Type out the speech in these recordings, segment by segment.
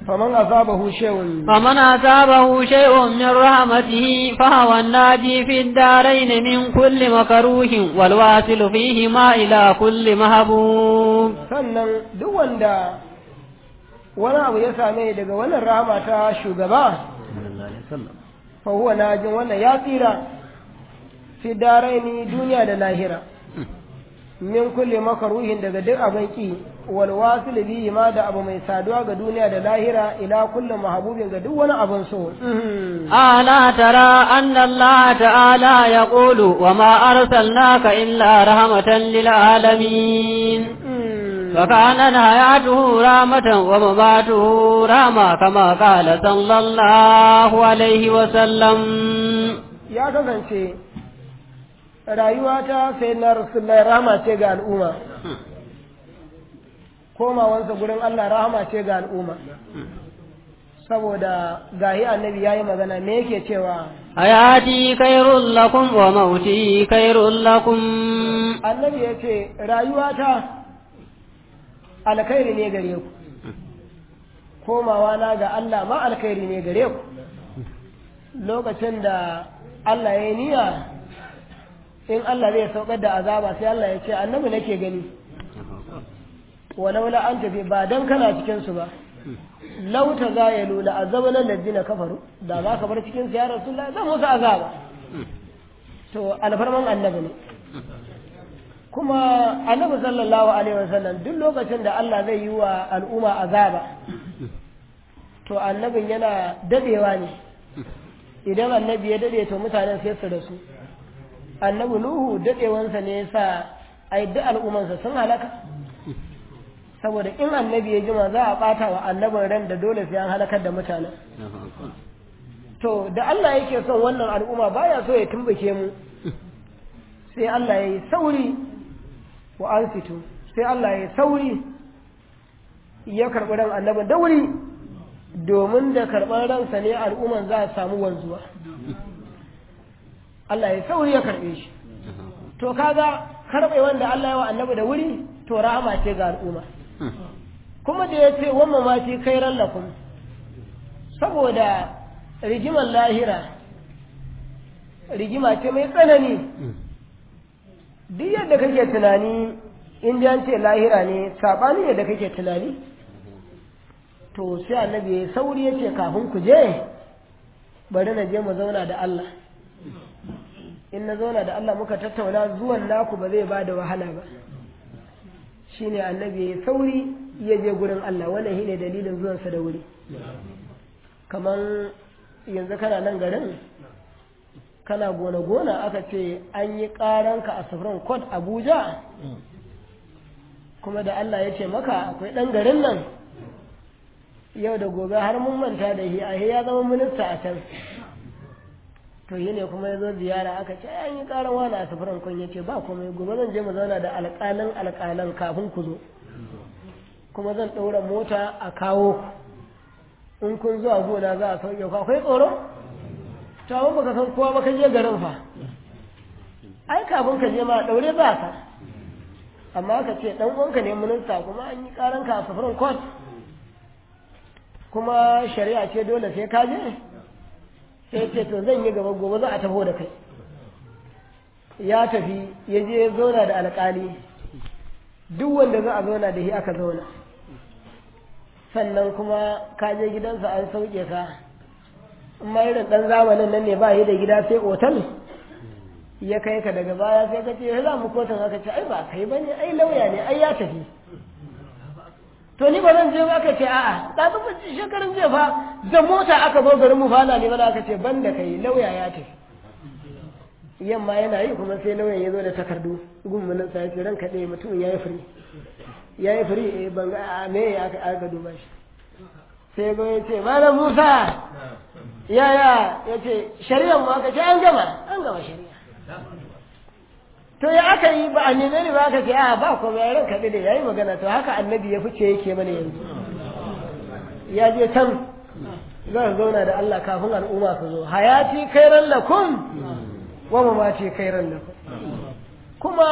faman asabahu shay'un فمن أصابه شيء من رحمته فهو الناجي في الدارين من كل مكروه والواصل فيهما إلى كل محبوب sannan duk wanda wani abu ya same daga wannan rahama ta shugaba fa huwa najin wannan ya tsira fi daraini duniya da lahira min kulle makaruhin daga duk abin ki wal wasil bihi ma da abu mai saduwa ga duniya da lahira ila kullu mahabubin ga duk wani abin so ألا ترى أن الله تعالى يقول وما أرسلناك إلا رحمة للعالمين فكان حياته رامة ومماته راما كما قال صلى الله عليه وسلم ya kasance rayuwa ta sai na rasulullahi rahama ce ga al'umma komawansa gurin Allah rahama ce ga al'umma saboda gahi annabi yayi magana me yake cewa حياتي خير لكم وموتي خير لكم annabi ya ce rayuwata alkhairi ne gare ku komawa na ga Allah ma alkhairi ne gare ku lokacin da Allah ya yi niyya in Allah zai saukar da azaba sai Allah ya ce annabi nake gani walaula an tafi ba dan kana cikin su ba lauta za ya lula azabana ladina kafaru da za ka bar cikin su ya rasulullah zan musu azaba to alfarman annabi ne kuma annabi sallallahu alaihi wasallam duk lokacin da Allah zai yi wa al'umma azaba to annabin yana dadewa ne idan annabi ya dade to mutanen sai su rasu annabi nuhu dadewansa ne yasa ai duk al'ummansa sun halaka saboda in annabi ya jima za a bata wa annabin ran da dole sai an halakar da mutanen to da Allah yake son wannan al'umma baya so ya tumbuke mu sai Allah ya yi sauri wa an fito sai Allah ya yi sauri ya karɓi ran annabin da wuri domin da karɓar ransa ne al'umman za a samu wanzuwa Allah ya sauri ya karɓe shi to kaga karɓe wanda Allah ya wa annabi da wuri to rahama ce ga al'umma kuma da ya ce wannan ma ce kairan lakum saboda rigimar lahira rigima ce mai tsanani duk yadda kake tunani in an ce lahira ne saɓani yadda kake tunani to sai annabi ya sauri ya ce kafin ku je bari na je mu zauna da Allah in na zauna da Allah muka tattauna zuwan naku ba zai ba da wahala ba shine annabi ya sauri ya je gurin Allah wannan shine dalilin zuwansa da wuri kaman yanzu kana nan garin kana gona-gona aka ce an yi ƙaranka a sufurin kod abuja kuma da Allah ya ce maka akwai ɗan garin nan yau da gobe har mun manta da shi a ya zama minista a can to yi ne kuma ya zo ziyara aka ce an yi ƙaran wani a sufurin kun ya ce ba komai gobe zan je mu zauna da alƙalan alƙalan kafin ku zo kuma zan ɗaura mota a kawo in kun zuwa gona za a sauke ku akwai tsoro to amma baka san kowa ba ka je garin fa ai kafin ka je ma daure ba ka amma ka ce dan uwanka ne minista kuma an yi karan ka a safarin court kuma shari'a ce dole sai ka je sai ce to zan yi gaba gobe za a taho da kai ya tafi ya je ya zauna da alƙali duk wanda za a zauna da shi aka zauna sannan kuma ka je gidansa an sauke ka ma irin ɗan zamanin nan ne ba yi da gida sai otal ya kai ka daga baya sai ka ce za mu kotun aka ce ai ba kai bane ai lauya ne ai ya tafi to ni ba zan je ba aka ce a'a da zuba shekarun jiya fa da mota aka zo garin mu fana ne ba aka ce ban da kai lauya ya tafi yamma yana yi kuma sai lauyan ya zo da takardu gummunan sa ya ce ranka ɗaya mutum ya yi firi ya yi firi eh ban ga me ya aka duba shi sai go ya ce malam musa yaya ya ce shari'ar mu aka ce an gama an gama shari'a to ya aka yi ba a neme ni ba aka ce a ba kuma ya ranka da ya yi magana to haka annabi ya fice yake mana yanzu ya je can zan zauna da Allah kafin al'umma su zo hayati kairan lakum wa mamati kairan lakum kuma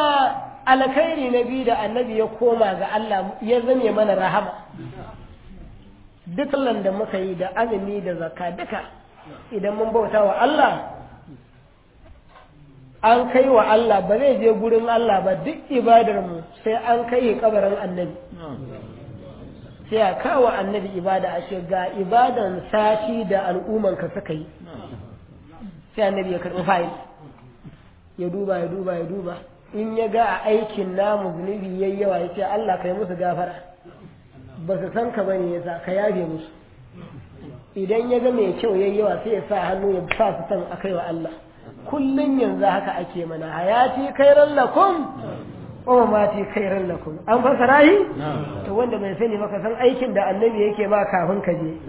alkhairi na biyu da annabi ya koma ga Allah ya zame mana rahama duk da muka yi da azumi da zakka duka idan mun bauta wa Allah an kai wa Allah ba zai je gurin Allah ba duk ibadar mu sai an kai kabarin annabi sai a kawo annabi ibada a ce ga ibadan sati da al'umman ka suka yi sai annabi ya karɓi fayil ya duba ya duba ya duba in ya ga a aikin namu zunubi yayi yawa ya ce Allah kai musu gafara ba su san ka bane yasa ka yafe musu idan ya ga mai kyau yayi yawa sai ya sa hannu ya sa su san akai wa Allah kullun yanzu haka ake mana hayati khairan lakum wa mati khairan lakum an fasara yi to wanda bai sani ba ka san aikin da annabi yake ma kafin ka je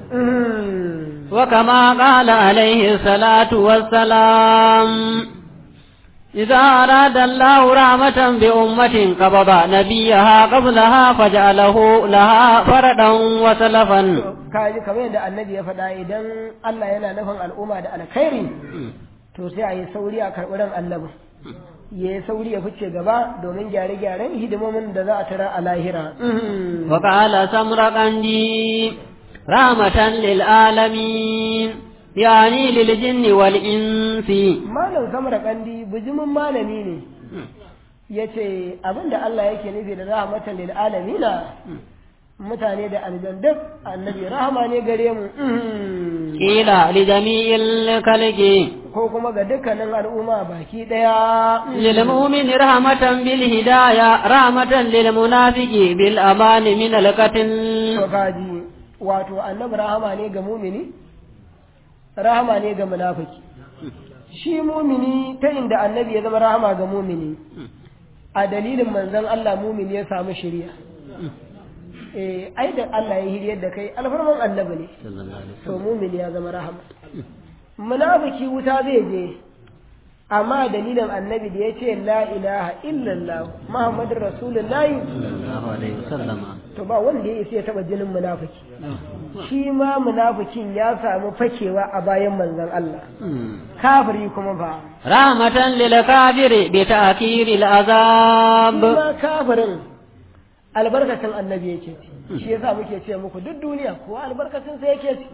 وكما قال عليه الصلاة والسلام إذا أراد الله رحمة بأمة قبض نبيها قبلها فجعله لها فردا وسلفا kaji kamar yadda annabi ya faɗa idan Allah yana nufin al'umma da alkhairi to sai a yi sauri a karɓi ran annabi ya yi sauri ya fice gaba domin gyare-gyaren hidimomin da za a tara a lahira. وقال سمرقندي رحمة للعالمين يعني للجن والإنس Malam samar kandi bijimin malami ne ya ce abinda Allah yake nufi da rahmatan lil alamina mutane da aljan duk annabi rahama ne gare mu قيل لجميع الخلق ko kuma ga dukkanin al'umma baki daya للمؤمن رحمة بالهداية رحمة للمنافق بالأمان من القتل to kaji wato annabi rahama ne ga mumini rahama ne ga munafiki shi mumini ta inda annabi ya zama rahama ga mumini a dalilin manzon Allah mumini ya samu shiriya eh ai da Allah ya hiriyar da kai alfarman annabi ne to mumini ya zama rahama munafiki wuta zai je amma dalilin annabi da ya ce la ilaha illallah muhammadur rasulullahi to ba wanda ya isa ya taba jinin munafiki shi ma munafikin ya samu fakewa a bayan manzon Allah kafiri kuma ba رحمة للكافر بتأخير العذاب kuma kafirin albarkacin annabi yake ci shi yasa muke ce muku duk duniya ko albarkacin sa yake ci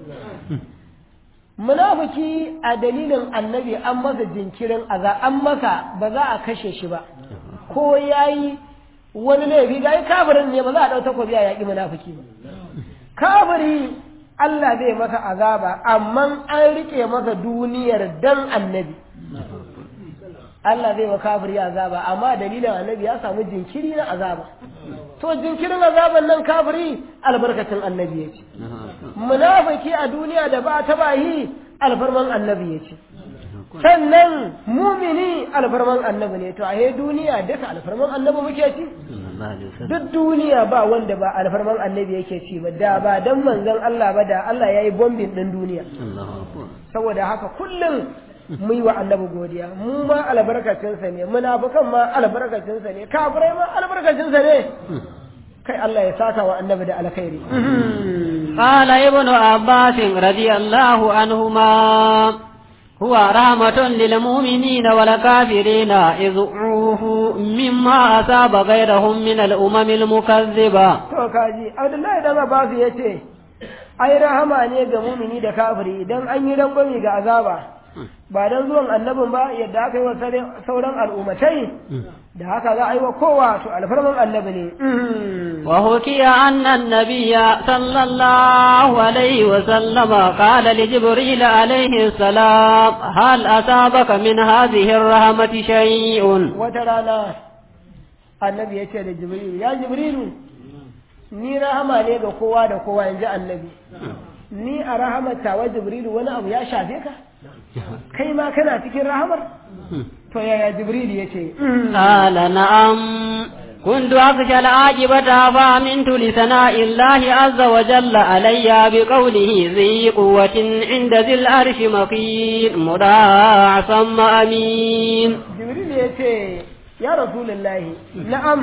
munafiki a dalilin annabi an masa jinkirin aza an masa ba za a kashe shi ba ko yayi wani laifi ga kafirin ne ba za a dau takobi a yaƙi munafiki ba kafiri Allah zai masa azaba amma an rike masa duniyar dan annabi Allah zai wa kafiri azaba amma dalilin annabi ya samu jinkiri na azaba to jinkirin azaban nan kafiri albarkacin annabi ya ce munafiki a duniya da ba ta bayi alfarman annabi ya ce sannan mumini alfarman annabi ne to a he duniya duka alfarman annabi muke ci duk duniya ba wanda ba alfarman annabi yake ci ba da ba dan manzon Allah ba da Allah yayi bombin din duniya saboda haka kullum mu yi wa annabi godiya mu ma albarkacinsa ne munafukan ma albarkacinsa ne kafirai ma albarkacinsa ne kai Allah ya saka wa annabi da alkhairi قال ابن عباس رضي الله عنهما هو رحمة للمؤمنين والكافرين إذ عوفوا مما أصاب غيرهم من الأمم المكذبة to kaji Abdullahi dan Abbas yace ai rahama ne ga mumini da kafiri idan an yi rangwami ga azaba ba don zuwan annabin ba yadda aka yi wa sauran al'ummatai da haka za a yi wa kowa to alfarman annabi ne وحكي أن النبي صلى الله عليه وسلم قال لجبريل عليه السلام هل أصابك من هذه الرحمة شيء wata rana annabi ya ce da jibrilu ya jibrilu ni rahama ne ga kowa da kowa yanzu annabi ni a rahamata wa jibrilu wani abu ya shafe ka kai ma kana cikin rahamar to yaya jibrilu ya ce قال نعم كنت أخشى العاقبة فأمنت لثناء الله عز وجل علي بقوله ذي قوة عند ذي العرش مكين مراع ثم أمين jibrilu ya ce ya rasulullahi na'am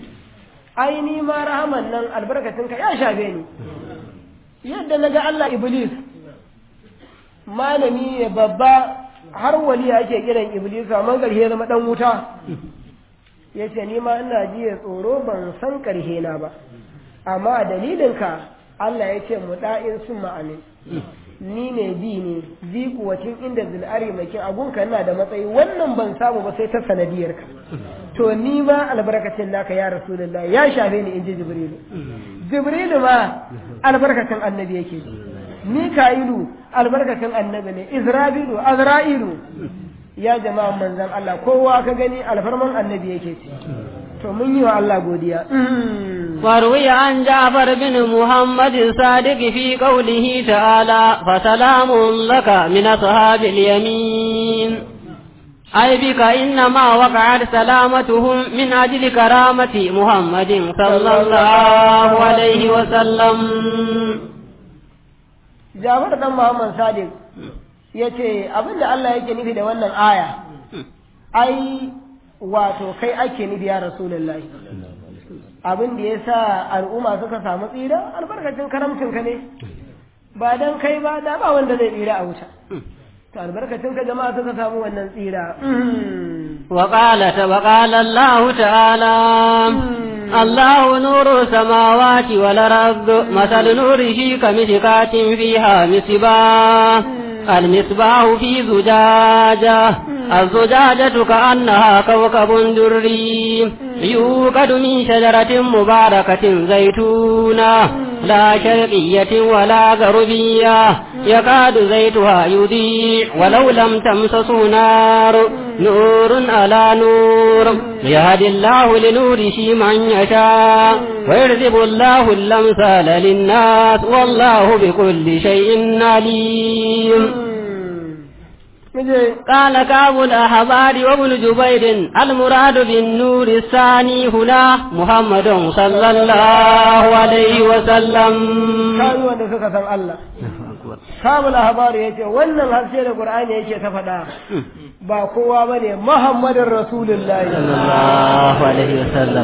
ai ni ma rahaman nan albarkacinka ya shafe ni yadda na ga Allah Iblis malami ne babba har wali ake kiran Iblis amma ƙarshe zama ɗan wuta ya ce ni ma ina jiya tsoro ban san ƙarshe na ba amma a dalilinka Allah ya ce mu da'in sun ma'amin ni ne bi ne bi kuwacin inda zil'ari mai kin agunka ina da matsayi wannan ban samu ba sai ta sanadiyar ka to ni ma albarkacin naka ya rasulullah ya shafe ni inji jibrilu jibrilu ma albarkacin annabi yake ji mika'ilu albarkacin annabi ne isra'ilu azra'ilu ya jama'a manzan Allah kowa ka gani alfarman annabi yake ci to mun yi wa Allah godiya وروي عن جعفر بن محمد الصادق في قوله تعالى فسلام لك من أصحاب اليمين أي بك إنما وقعت سلامتهم من أجل كرامة محمد صلى الله عليه وسلم Jafar dan Muhammad Sadiq ya ce abinda Allah yake nufi da wannan aya ai wato kai ake nufi ya Rasulullahi abin da ya sa al'umma suka samu tsira albarkacin karamcinka ne ba don kai ba da ba wanda zai tsira a wuta to albarkacin ka jama'a suka samu wannan tsira وقال وقال الله تعالى الله نور السماوات والأرض مثل نوره كمشكاة فيها مصباح المصباح في زجاجة الزجاجة كأنها كوكب دري يوقد من شجرة مباركة زيتونة لا شرقية ولا غربية يكاد زيتها يضيء ولو لم تمسس نار نور على نور يهدي الله لنوره من يشاء ويرزب الله الأمثال للناس والله بكل شيء عليم قال كعب الأحبار وابن جبير المراد بالنور الثاني هنا محمد صلى الله عليه وسلم kayi wanda suka san Allah kabul ahbar yace wannan harshe da qur'ani yake ta faɗa ba kowa bane muhammadin rasulullahi sallallahu alaihi wasallam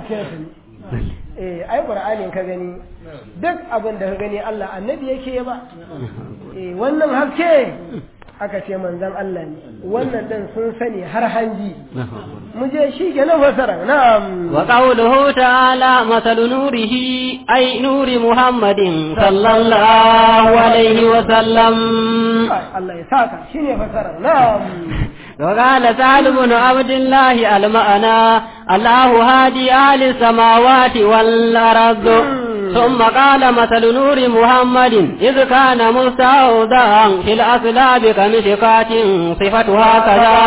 eh ai qur'anin ka gani duk abin da ka gani Allah annabi yake ba eh wannan haske aka ce manzon Allah ne wannan dan sun sani har hanji mu je shi ke na fasara na'am wa qawluhu ta'ala masalu nurihi ay nuri muhammadin sallallahu alaihi wa sallam Allah ya saka shine fasara na'am وقال سعد بن عبد الله المعنى الله هادي أهل السماوات والأرض ثم قال مثل نور محمد إذ كان مستودعا في الأسلاب كمشكاة صفتها كذا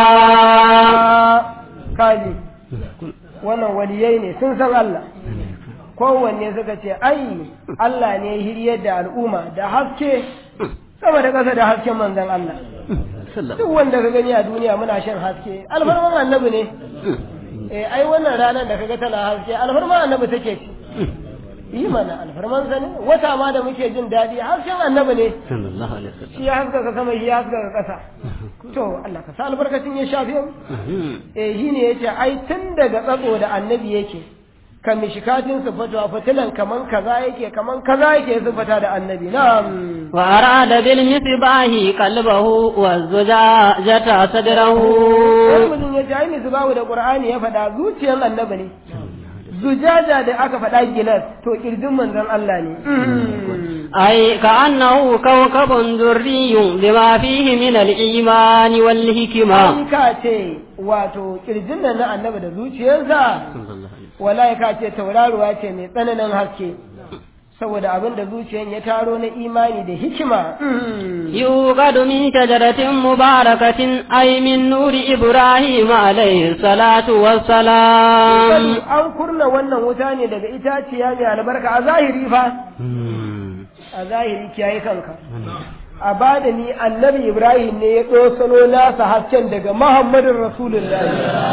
kaji wannan waliyai ne sun san Allah kowanne suka ce ai Allah ne hiryar da al'umma da haske sama da ƙasa da hasken manzon Allah duk wanda ka gani a duniya muna shan haske alfarman annabi ne eh ai wannan ranar da kaga tana haske alfarman annabi take ci yi mana alfarman sa ne wata ma da muke jin daɗi hasken annabi ne sallallahu alaihi wasallam shi ya haskaka sama shi ya haskaka ƙasa to Allah ka sa albarkacin ya shafi mu eh shi ne yace ai tun daga tsatso da annabi yake ka mishikatin sifatu a fitilan kaman kaza yake kaman kaza yake sifata da annabi na'am wa arada bil misbahi qalbahu wa zujajata sadrahu wani mutum ya ce ai misbahu da qur'ani ya faɗa zuciyar annabi ne zujaja da aka faɗa gilas to kirjin manzon Allah ne أي كأنه كوكب دري لما فيه من الإيمان والحكمة ai ka ce wato kirjin nan na annabi da zuciyarsa wallahi ka ce tauraruwa ce mai tsananin haske saboda abin da zuciyar ya taro na imani da hikima يوقد من شجرة مباركة أي من نور إبراهيم عليه الصلاة والسلام an kurna wannan wuta ne daga itaciya mai albarka a zahiri fa a zahiri kiyaye kanka a bada ni annabi ibrahim ne ya ɗosano nasa hasken daga muhammadin rasulullahi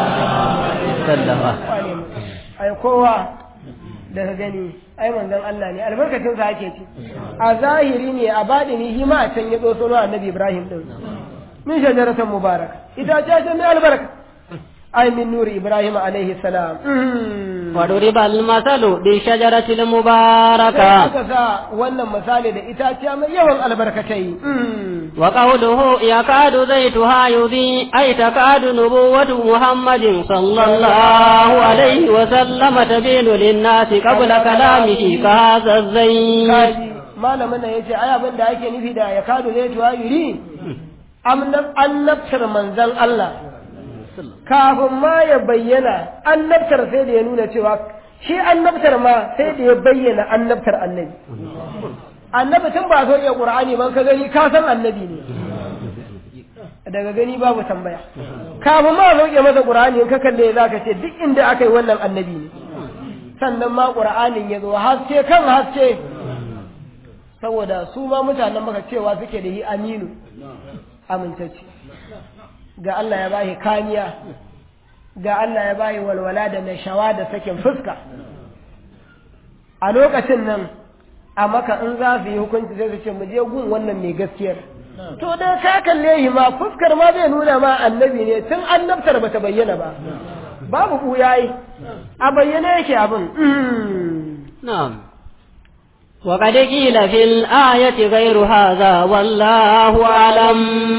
ai kowa daga gani ai manzon Allah ne albarkacin sa ake ci a zahiri ne a badini shi ma a can ya ɗosano annabi ibrahim din min shajaratan mubaraka itaciya ce mai albarka ai min nuri ibrahim alaihi salam وضرب المثل بالشجرة sai المباركة aka sa wannan misali da itaciya mai yawan albarkatai وقوله يكاد زيتها يضيء أي تكاد نبوة محمد صلى الله عليه وسلم تبين للناس قبل كلامه كهذا الزيت kaji malamin nan yace ai abin da ake nufi da ya kadu zai tuwa yuri annabtar manzon Allah kafin ma ya bayyana annabtar sai da ya nuna cewa shi annabtar ma sai da ya bayyana annabtar annabi annabi tun ba so iya qur'ani ban ka gani ka san annabi ne daga gani babu tambaya kafin ma sauke masa qur'ani in ka kalle zaka ce duk inda aka yi wannan annabi ne sannan ma qur'anin ya zo haske kan haske saboda su ma mutanen maka cewa suke da yi aminu amintacce ga Allah ya bashi kaniya ga Allah ya bashi walwala da nashawa da sakin fuska a lokacin nan a maka in za su yi hukunci sai su ce mu je gun wannan mai gaskiyar to da ka kalle shi ma fuskar ma zai nuna ma annabi ne tun annabtar bata bayyana ba babu buyayi a bayyane yake abin نعم وقد قيل في الآية غير هذا والله أعلم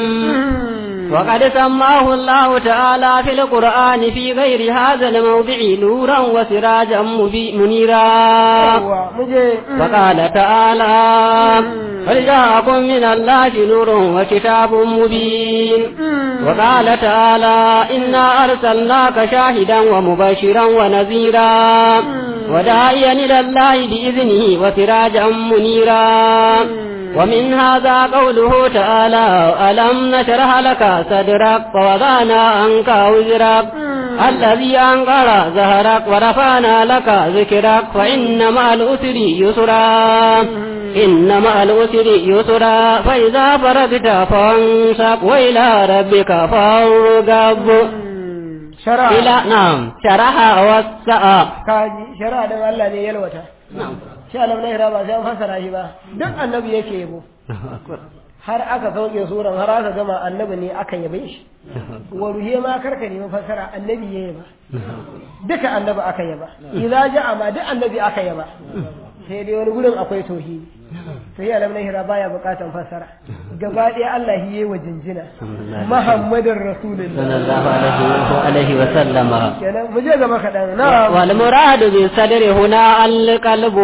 وقد سماه الله تعالى في القرآن في غير هذا الموضع نورا وسراجا مبي- منيرا Yawwa, mu je وقال تعالى قد جاءكم من الله نور وكتاب مبين وقال تعالى إنا أرسلناك شاهدا ومبشرا ونذيرا وداعيا إلى الله بإذنه وسراجا منيرا ومن هذا قوله تعالى ألم نشرح لك صدرك ووضعنا عنك وزرك الذي أنقر ظهرك ورفعنا لك ذكرك فإن مع الأسر يسرا إن مع الأسر يسرا فإذا فرغت فانصب وإلى ربك فارغب shara إلى نعم شرح وسع kaji shara dan Allah ne yalwata shi alam na hira ba sai an fassara shi ba duk annabi yake yabo har aka sauke suran har aka gama annabi ne aka yabe shi wa ruhe ma karka nemi fassara annabi ya yaba duka annabi aka yaba idza ja'a ma duk annabi aka yaba sai dai wani gurin akwai tauhidi sai alam na hira baya bukatan fassara gaba ɗaya Allah yi wa jinjina Muhammadin Rasulullah صلى الله عليه عليه وسلم kenan mu je gaba kaɗan na والمراد بالصدر هنا القلب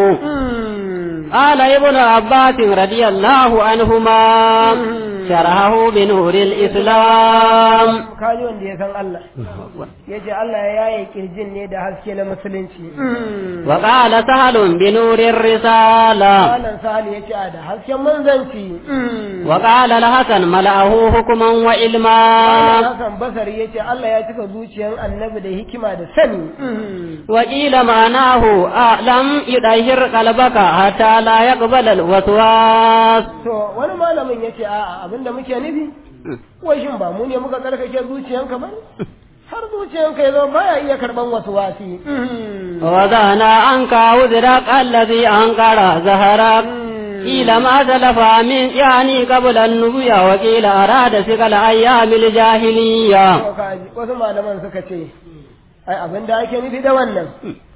قال ابن عباس رضي الله عنهما شرحه بنور الإسلام kaji wanda ya san Allah ya ce Allah ya yaye kirjin ne da haske na musulunci وقال سهل بنور الرسالة Malam Sali ya ce a da hasken manzanci وقال الحسن ملأه حكما وعلما Hassan Basari ya ce Allah ya cika zuciyar annabi da hikima da sani وقيل معناه أعلم يطهر قلبك حتى لا يقبل الوسواس to wani malamin ya ce a'a abinda muke nufi wai shin ba mu ne muka tsarkake zuciyanka ba har zuciyanka ya zo baya iya karban wasu wasi ووضعنا عنك وزرك الذي أنقر ظهرك قيل ما سلف من يعني قبل النبوة وقيل أراد سقل أيام الجاهلية To kaji, wasu malaman suka ce ai abin da ake nufi da wannan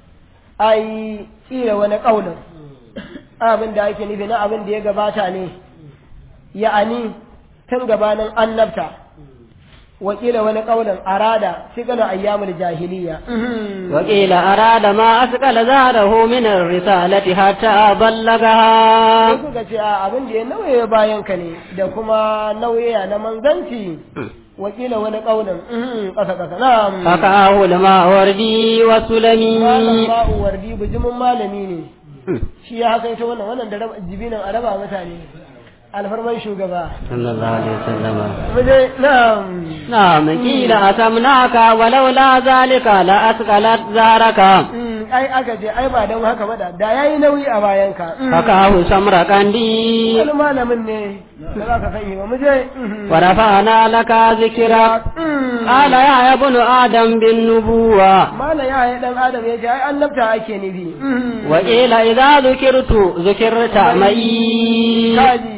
ai tsira wani ƙaunin abin da ake nufi na abin da ya gabata ne ya'ani tun gabanin annabta wakila wani ƙaunin arada sigana ayyamul jahiliya وقيل أراد ما أسقل ظهره من الرسالة حتى بلغها sai suka ce a abin da ya nauye bayan ka ne da kuma nauye na manzanci wakila wani ƙaunin ƙasa ƙasa na فكاه الماوردي malam والسلمي ma'u wardi bijimin malami ne shi ya haka ita wannan wannan da raba- jibinan a raba mutane alfarman shugaba صلى الله عليه وسلم muje na'am نعم قيل أسمناك ولولا ذلك لأثقلت زارك Mm, ai aka ce ai ba don haka ba da da yayi nauyi a bayanka Mm. فكاه سمرقندي wani malamin ne da za ka sani ba muje Mhm. ورفعنا لك ذكرك Mm. قال يا ابن آدم بالنبوة mala ya yi dan adam ya ce ai annabta ake nufi Mhm. وقيل إذا ذكرت ذكرت معي kaji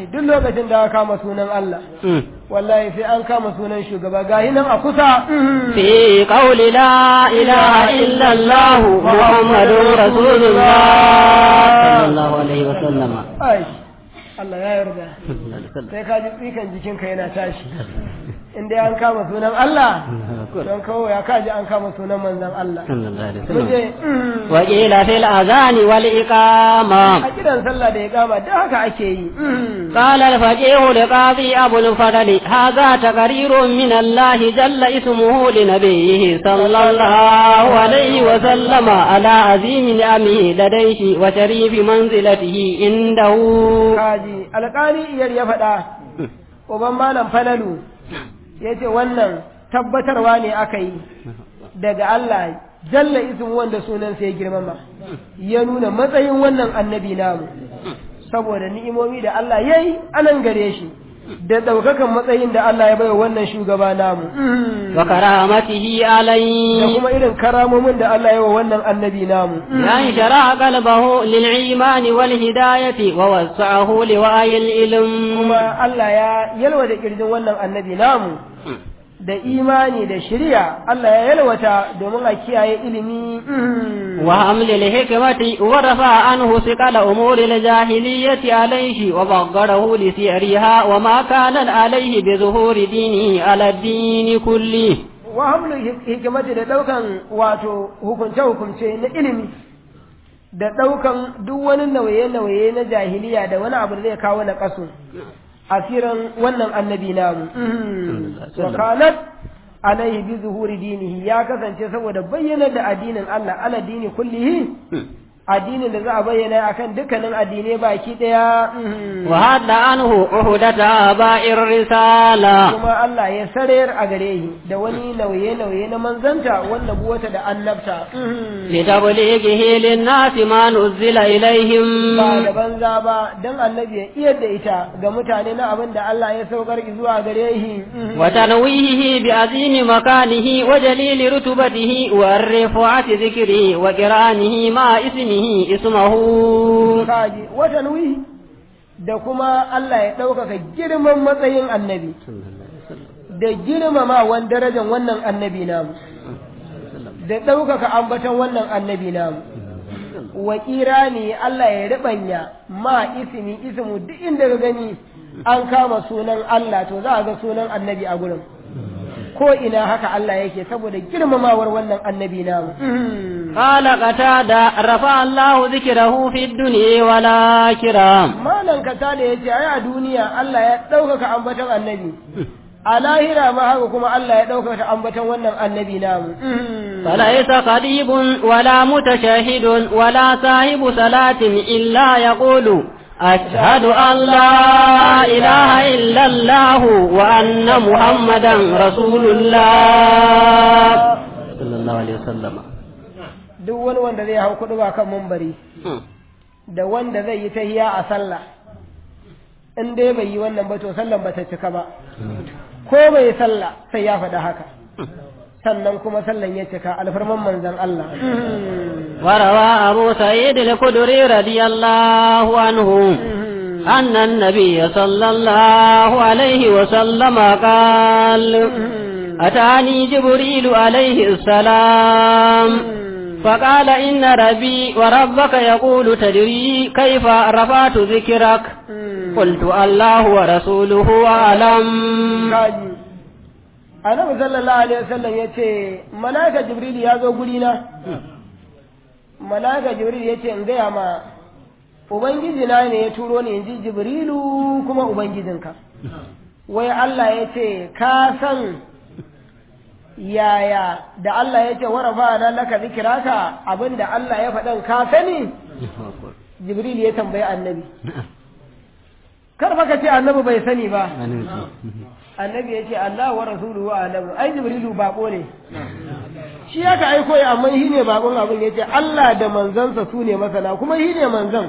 duk lokacin da aka kama sunan Allah wallahi sai an kama sunan shugaba gahi nan a kusa في قول لا إله إلا الله محمد رسول الله صلى الله عليه وسلم ai Allah ya yarda sai ka ji tsikan jikinka yana tashi in dai an kama sunan Allah don kawo ya kaji an kama sunan manzon Allah صلى الله عليه Muje, وسلم mm, وقيل في الأذان والإقامة a kiran sallah da ya kama da haka ake yi mm. قال الفقيه لقاضي أبو الفضل هذا تقرير من الله جل اسمه لنبيه صلى الله عليه وسلم على عظيم نعمه لديه وشريف منزلته عنده kaji alƙali iyar ya faɗa uban malam falalu ya ce wannan tabbatarwa ne aka yi daga Allah jalla ismu wanda sunansa ya girmama ya nuna matsayin wannan annabi namu saboda ni'imomi da Allah ya yi anan gare shi da ɗaukakan matsayin da Allah ya bai wannan shugaba namu وكرامته da عليه kuma irin karamomin da Allah ya wa wannan annabi namu يعني شرع قلبه للإيمان والهداية ووسعه لوعي العلم kuma Allah ya yalwata kirjin wannan annabi namu da imani da shari'a Allah ya yalwata domin a kiyaye ilimi وحمل الحكمة ورفع عنه ثقل أمور الجاهلية عليه وبغره لسعرها وما كان عليه بظهور دينه على الدين كله wa hamlu hikimati da daukan wato hukunce hukunce na ilimi da daukan duk wani nauye-nauye na jahiliya da wani abu da zai kawo na kasu asiran wannan annabi namu wa kanat alaihi bi zuhuri dinihi ya kasance saboda bayyana da addinin Allah ala dini kullihi addinin da za a bayyana akan dukkanin addinai baki daya وهد عنه عهدة آباء الرسالة kuma Allah ya sarar a gare shi da wani nauye-nauye na manzanta wanda buwata da annabta لتبليغه للناس ما نزل ba da إليهم banza ba don annabi ya iya da ita ga mutane na abin da Allah ya saukar zuwa gare shi وتنويهه بعظيم مكانه وجليل رتبته والرفعة ذكره وقرانه مع اسمه اسمه kaji wata nuyi da kuma Allah ya ɗaukaka girman matsayin annabi da girmamawan darajar wannan annabi namu da ɗaukaka ambaton wannan annabi namu wa ne Allah ya riɓanya ma ismi ismu duk inda ka gani an kama sunan Allah to za a ga sunan annabi a gurin ko ina haka Allah yake saboda girmamawar wannan annabi namu قال قتادة رفع الله ذكره في الدنيا والآخرة malan kata da yace ai a duniya Allah ya ɗaukaka ambaton annabi a lahira ma haka kuma Allah ya ɗaukaka ambaton wannan annabi namu فليس قريب ولا متشاهد ولا صاحب صلاة إلا يقول أشهد أن لا إله إلا الله وأن محمدا رسول الله صلى الله عليه وسلم duk wani wanda zai hau kuɗi ba kan mumbari da wanda zai yi tahiya a sallah in dai bai yi wannan ba to sallan ba ta cika ba ko bai yi sallah sai ya faɗa haka sannan kuma sallan ya cika alfarman manzon Allah وروى أبو سعيد الخدري رضي الله عنه أن النبي صلى الله عليه وسلم قال أتاني جبريل عليه السلام فقال إن ربي وربك يقول تدري كيف رفعت ذكرك قلت الله ورسوله أعلم kaji annabi sallallahu alaihi wasallam ya ce malaka jibril ya zo guri na malaka jibril ya ce in gaya ma ubangiji na ne ya turo ni in ji jibrilu kuma ubangijinka wai Allah ya ce ka san yaya da Allah ya ce warafa na laka zikiraka abinda Allah ya faɗan ka sani jibril ya tambayi annabi kar fa ka ce annabi bai sani ba annabi ya ce Allah wa rasuluhu alamu ai jibrilu bako ne shi ya ka aiko ya amma shi ne bakon abin ya ce Allah da manzansa su ne masana kuma shi ne manzan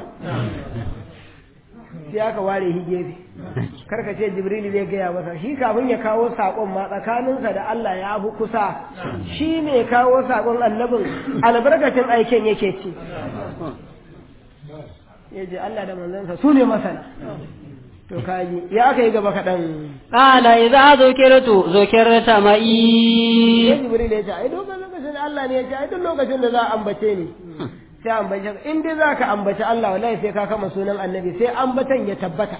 sai aka ware shi gefe karka ce jibrilu zai gaya masa shi kafin ya kawo saƙon ma tsakaninsa da Allah ya fi kusa shi ne kawo saƙon annabin albarkacin aiken yake ci ya ce Allah da manzansa su ne masana to kaji ya aka yi gaba kaɗan قال إذا ذكرت ذكرت sai معي jibril ya ce ai duk lokacin da Allah ne ya ce ai duk lokacin da za a ambace ni sai ambace ka in dai za ka ambaci Allah wallahi sai ka kama sunan annabi sai ambatan ya tabbata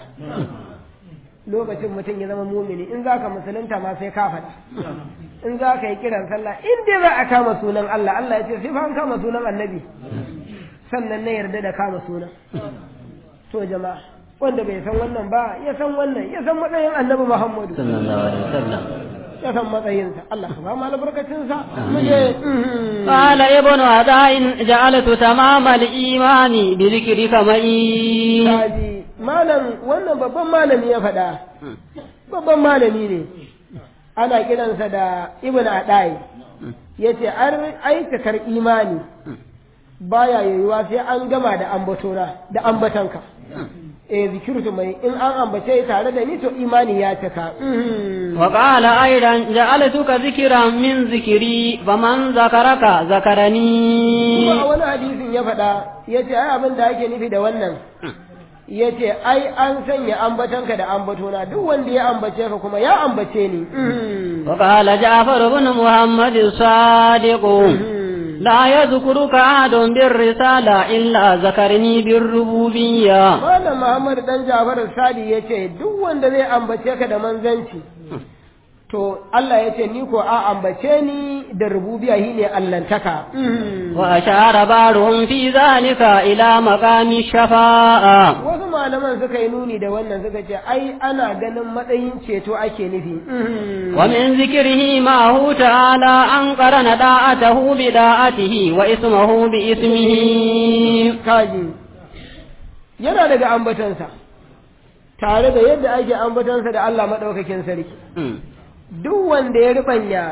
lokacin mutum ya zama mumini in za ka musulunta ma sai ka faɗa in za ka yi kiran sallah in dai za a kama sunan Allah Allah ya ce sai fa an kama sunan annabi sannan na yarda da kama sunan to jama'a wanda bai san wannan ba ya san wannan ya san matsayin annabi Muhammadu صلى الله عليه وسلم ya san matsayinsa Allah ka ba mu albarkacinsa mu je mhm. قال ابن عداء جعلت تمام الإيمان بذكرك معي kaji malam wannan babban malami ya faɗa babban malami ne ana kiransa da ibn adai yace an aikakar imani baya yiwuwa sai an gama da ambatona da ambatanka eh zikirtu mai in an ambace tare da ni to imani ya cika Mhm. وقال أيضا جعلتك ذكرا من ذكري فمن ذكرك kuma a ذكرني wani hadisin ya faɗa yace ai abin da ake nufi da wannan yace ai an sanya ambatanka da ambatona duk wanda ya ambace ka kuma ya ambace ni Mhm. وقال جعفر بن محمد الصادق Mhm. لا يذكرك أحد بالرسالة إلا ذكرني بالربوبية Malam Muhammad dan Jafar Sadi ya ce duk wanda zai ambace ka da manzanci to Allah ya ce ni ko a ambace ni da rububiya shi ne allantaka وأشار بعضهم في ذلك إلى مقام الشفاعة wasu malaman suka yi nuni da wannan suka ce ai ana ganin matsayin ceto ake nufi ومن ذكره معه تعالى أن قرن داعته بداعته واسمه باسمه kaji yana daga ambatansa tare da yadda ake ambatansa da Allah maɗaukakin sarki duk wanda ya ribanya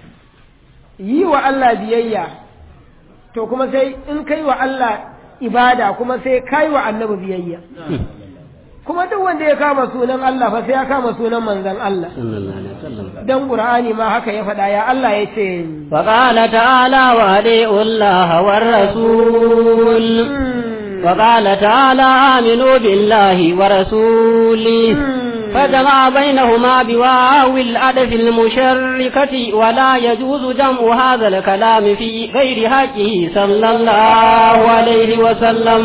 yi wa Allah biyayya to kuma sai in kai wa Allah ibada kuma sai kai wa annabi biyayya kuma duk wanda ya kama sunan Allah fa sai ya kama sunan manzon Allah صلى الله عليه وسلم dan Qur'ani ma haka ya faɗa ya Allah ya ce وقال تعالى وأطيعوا الله والرسول وقال تعالى آمنوا بالله ورسوله فجمع بينهما بواو الأدف المشركة ولا يجوز جمع هذا الكلام في غير حقه صلى الله عليه وسلم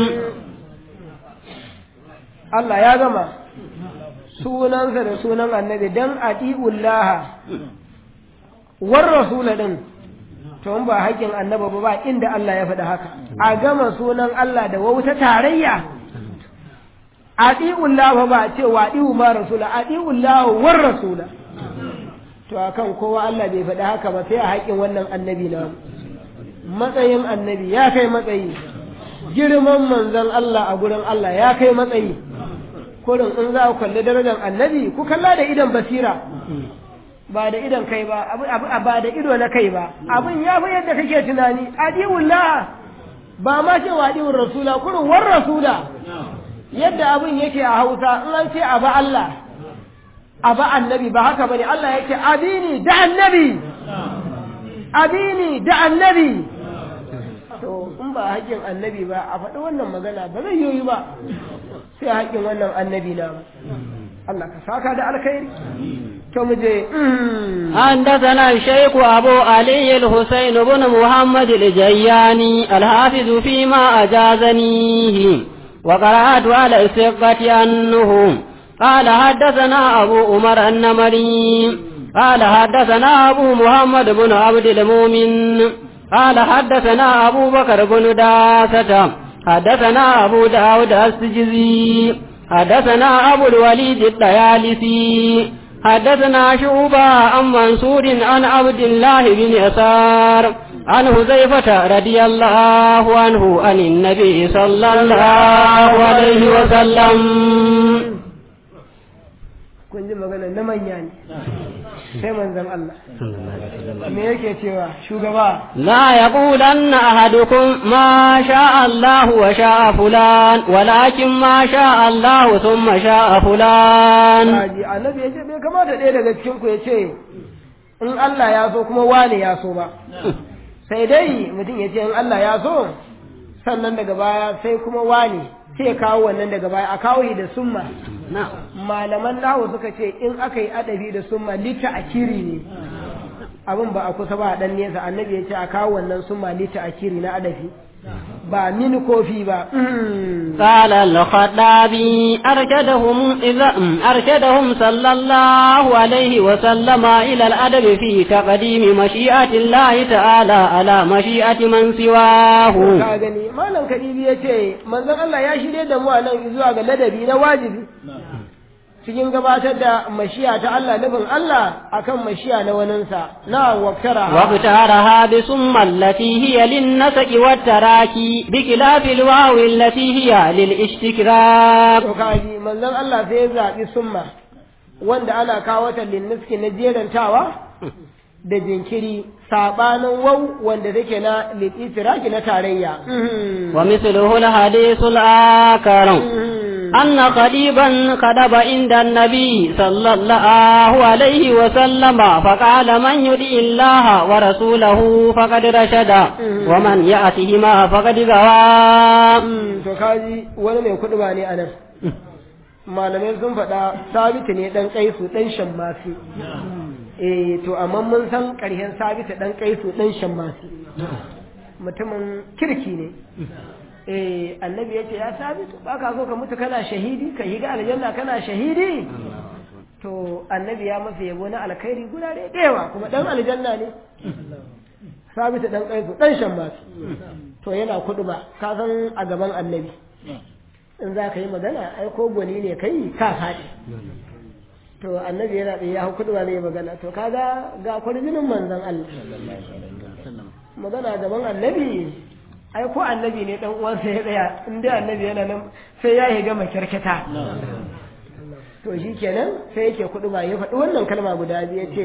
Allah ya gama sunansa da sunan annabi dan atiullaha war rasula din to in ba haƙƙin annabi ba ba inda Allah ya faɗi haka a gama sunan Allah da wauta tarayya atiullaha ba a ce wa adiu ma rasula atiullaha war rasula to akan kowa Allah bai faɗi haka ba sai a haƙƙin wannan annabi na matsayin annabi ya kai matsayi girman manzon Allah a gurin Allah ya kai matsayi kurin in za ku kalli darajar annabi ku kalla da idan basira ba da idan kai ba abu abu ba da ido na kai ba abin ya fi yadda kake tunani adiwullah ba ma ce wa adiwur rasula kurin war rasula yadda abin yake a Hausa in an ce aba Allah aba annabi ba haka bane Allah yake abini da annabi abini da annabi to in ba haƙƙin annabi ba a faɗi wannan magana ba zai yoyi ba sai haƙƙin wannan annabi na ba Allah ka saka da alkhairi to mu je حدثنا الشيخ أبو علي الحسين بن محمد الجياني الحافظ فيما أجازنيه وقرأت على الثقة أنه قال حدثنا أبو عمر النمري قال حدثنا أبو محمد بن عبد المؤمن قال حدثنا أبو بكر بن داسة حدثنا أبو داود السجزي حدثنا أبو الوليد الطيالسي حدثنا شعبة عن منصور عن عبد الله بن يسار عن حذيفة رضي الله عنه عن النبي صلى الله عليه وسلم kun ji magana na manya ne sai manzon Allah me yake cewa shugaba لا يقولن أحدكم ما شاء الله وشاء فلان ولكن ما شاء الله ثم شاء فلان Kaji annabi ya ce bai kamata ɗaya daga cikin ku ya ce in Allah ya so kuma wane ya so ba sai dai mutum ya ce in Allah ya so sannan daga baya sai kuma wane sai ya kawo wannan daga baya a kawo shi da summa malaman nahu suka ce in aka yi adabi da summa lita akiri ne abin ba a kusa ba a dan nesa annabi ya ce a kawo wannan summa lita akiri na adabi ba mini kofi ba قال الخطابي أرشدهم إذا أرشدهم صلى الله عليه وسلم إلى الأدب في تقديم مشيئة الله تعالى على مشيئة من سواه ka gani malam kadibi ya ce manzon Allah ya shirye da mu a nan zuwa ga ladabi na wajibi cikin gabatar da mashiya ta Allah nufin Allah akan mashiya na waninsa na waktara واختارها بثم التي هي للنسق والتراكي بخلاف الواو التي هي للاستكرار to kaji manzon Allah sai ya zaɓi summa wanda ana kawo ta linniski na jerantawa da jinkiri sabanin wau wanda take na litiraki na tarayya ومثله الحديث الآخر أن قريبا خطب عند النبي صلى الله عليه وسلم فقال من يطع الله ورسوله فقد رشد ومن يأتهما فقد غوى to kaji wani mai kuɗi ba ne a nan malamai sun faɗa sabitu ne ɗan kaisu ɗan shammasi eh to amma mun san ƙarshen sabitu ɗan kaisu ɗan shammasi mutumin kirki ne eh annabi ya ce ya sabitu ba ka so ka mutu kana shahidi ka yi ga aljanna kana shahidi to annabi ya masa yabo na alkhairi guda da yawa kuma dan aljanna ne sabitu dan kaisu dan shammasi to yana kudu ba ka san a gaban annabi in za ka yi magana ai ko gwani ne kai ka faɗi to annabi yana da ya kudu ba zai magana to kaga ga kwarjinin manzon Allah magana gaban annabi ai ko annabi ne dan uwansa ya tsaya in dai annabi yana nan sai ya higa makyarkata to shi kenan sai yake kudu ba ya faɗi wannan kalma guda biyu ya ce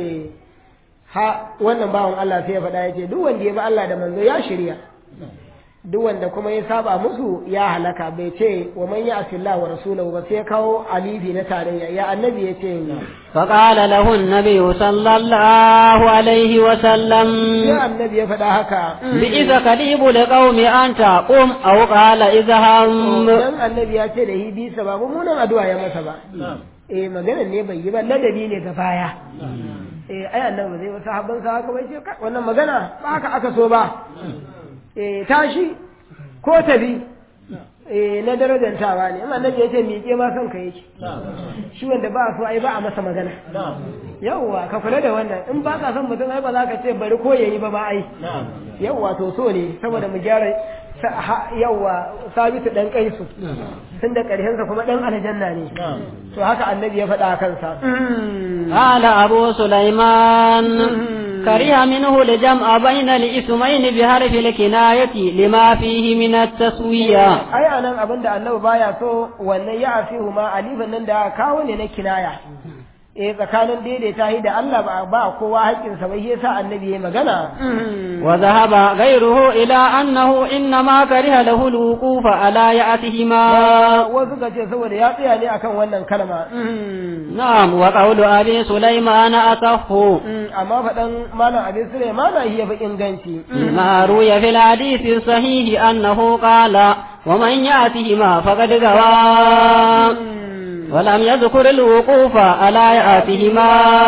ha wannan bawan Allah sai ya faɗa ya ce duk wanda ya bi Allah da manzo ya shirya duk wanda kuma ya saba musu ya halaka bai ce wa man ya asillah wa rasulahu ba sai ya kawo alifi na tarayya ya annabi ya ce فقال له النبي صلى الله عليه وسلم ya annabi ya faɗa haka بئس قريب لقوم أن تقوم أو قال اذهب dan annabi ya ce da hi bisa ba mummunan addu'a ya masa ba eh maganar ne bai yi ba ladabi ne ga baya eh ai annabi zai wasu habban sa haka bai ce "Kai, wannan magana ba haka aka so ba eh tashi ko tafi eh na darajantawa ne amma annabi ya ce miƙe ma son ka yake shi wanda ba so ai ba a masa magana yawwa ka kula da wannan in ba ka son mutum ai ba za ka ce bari ko yayi ba ma ai yawwa to so ne saboda mu gyara sa- ha- yawwa sabitu dan kaisu tun da ƙarshensa kuma dan aljanna ne to haka annabi ya faɗa a kansa قال أبو سليمان كره منه الجمع بين الاسمين بحرف الكناية لما فيه من التسوية ai anan abin da annabi baya so wannan ya afihu ma alifan nan da aka kawo ne na kinaya eh tsakanin daidaita shi da Allah ba ba kowa haƙƙinsa ba shi yasa annabi ya magana وذهب غيره إلى أنه إنما كره له الوقوف على يأتهما wasu ka ce saboda ya tsaya ne akan wannan kalma نعم وقول أبي سليمان أصح amma faɗan malam abin Sulaiman shi ya fi inganci ما روي في الحديث الصحيح أنه قال ومن يأتهما فقد غوى ولم يذكر الوقوف على يأتهما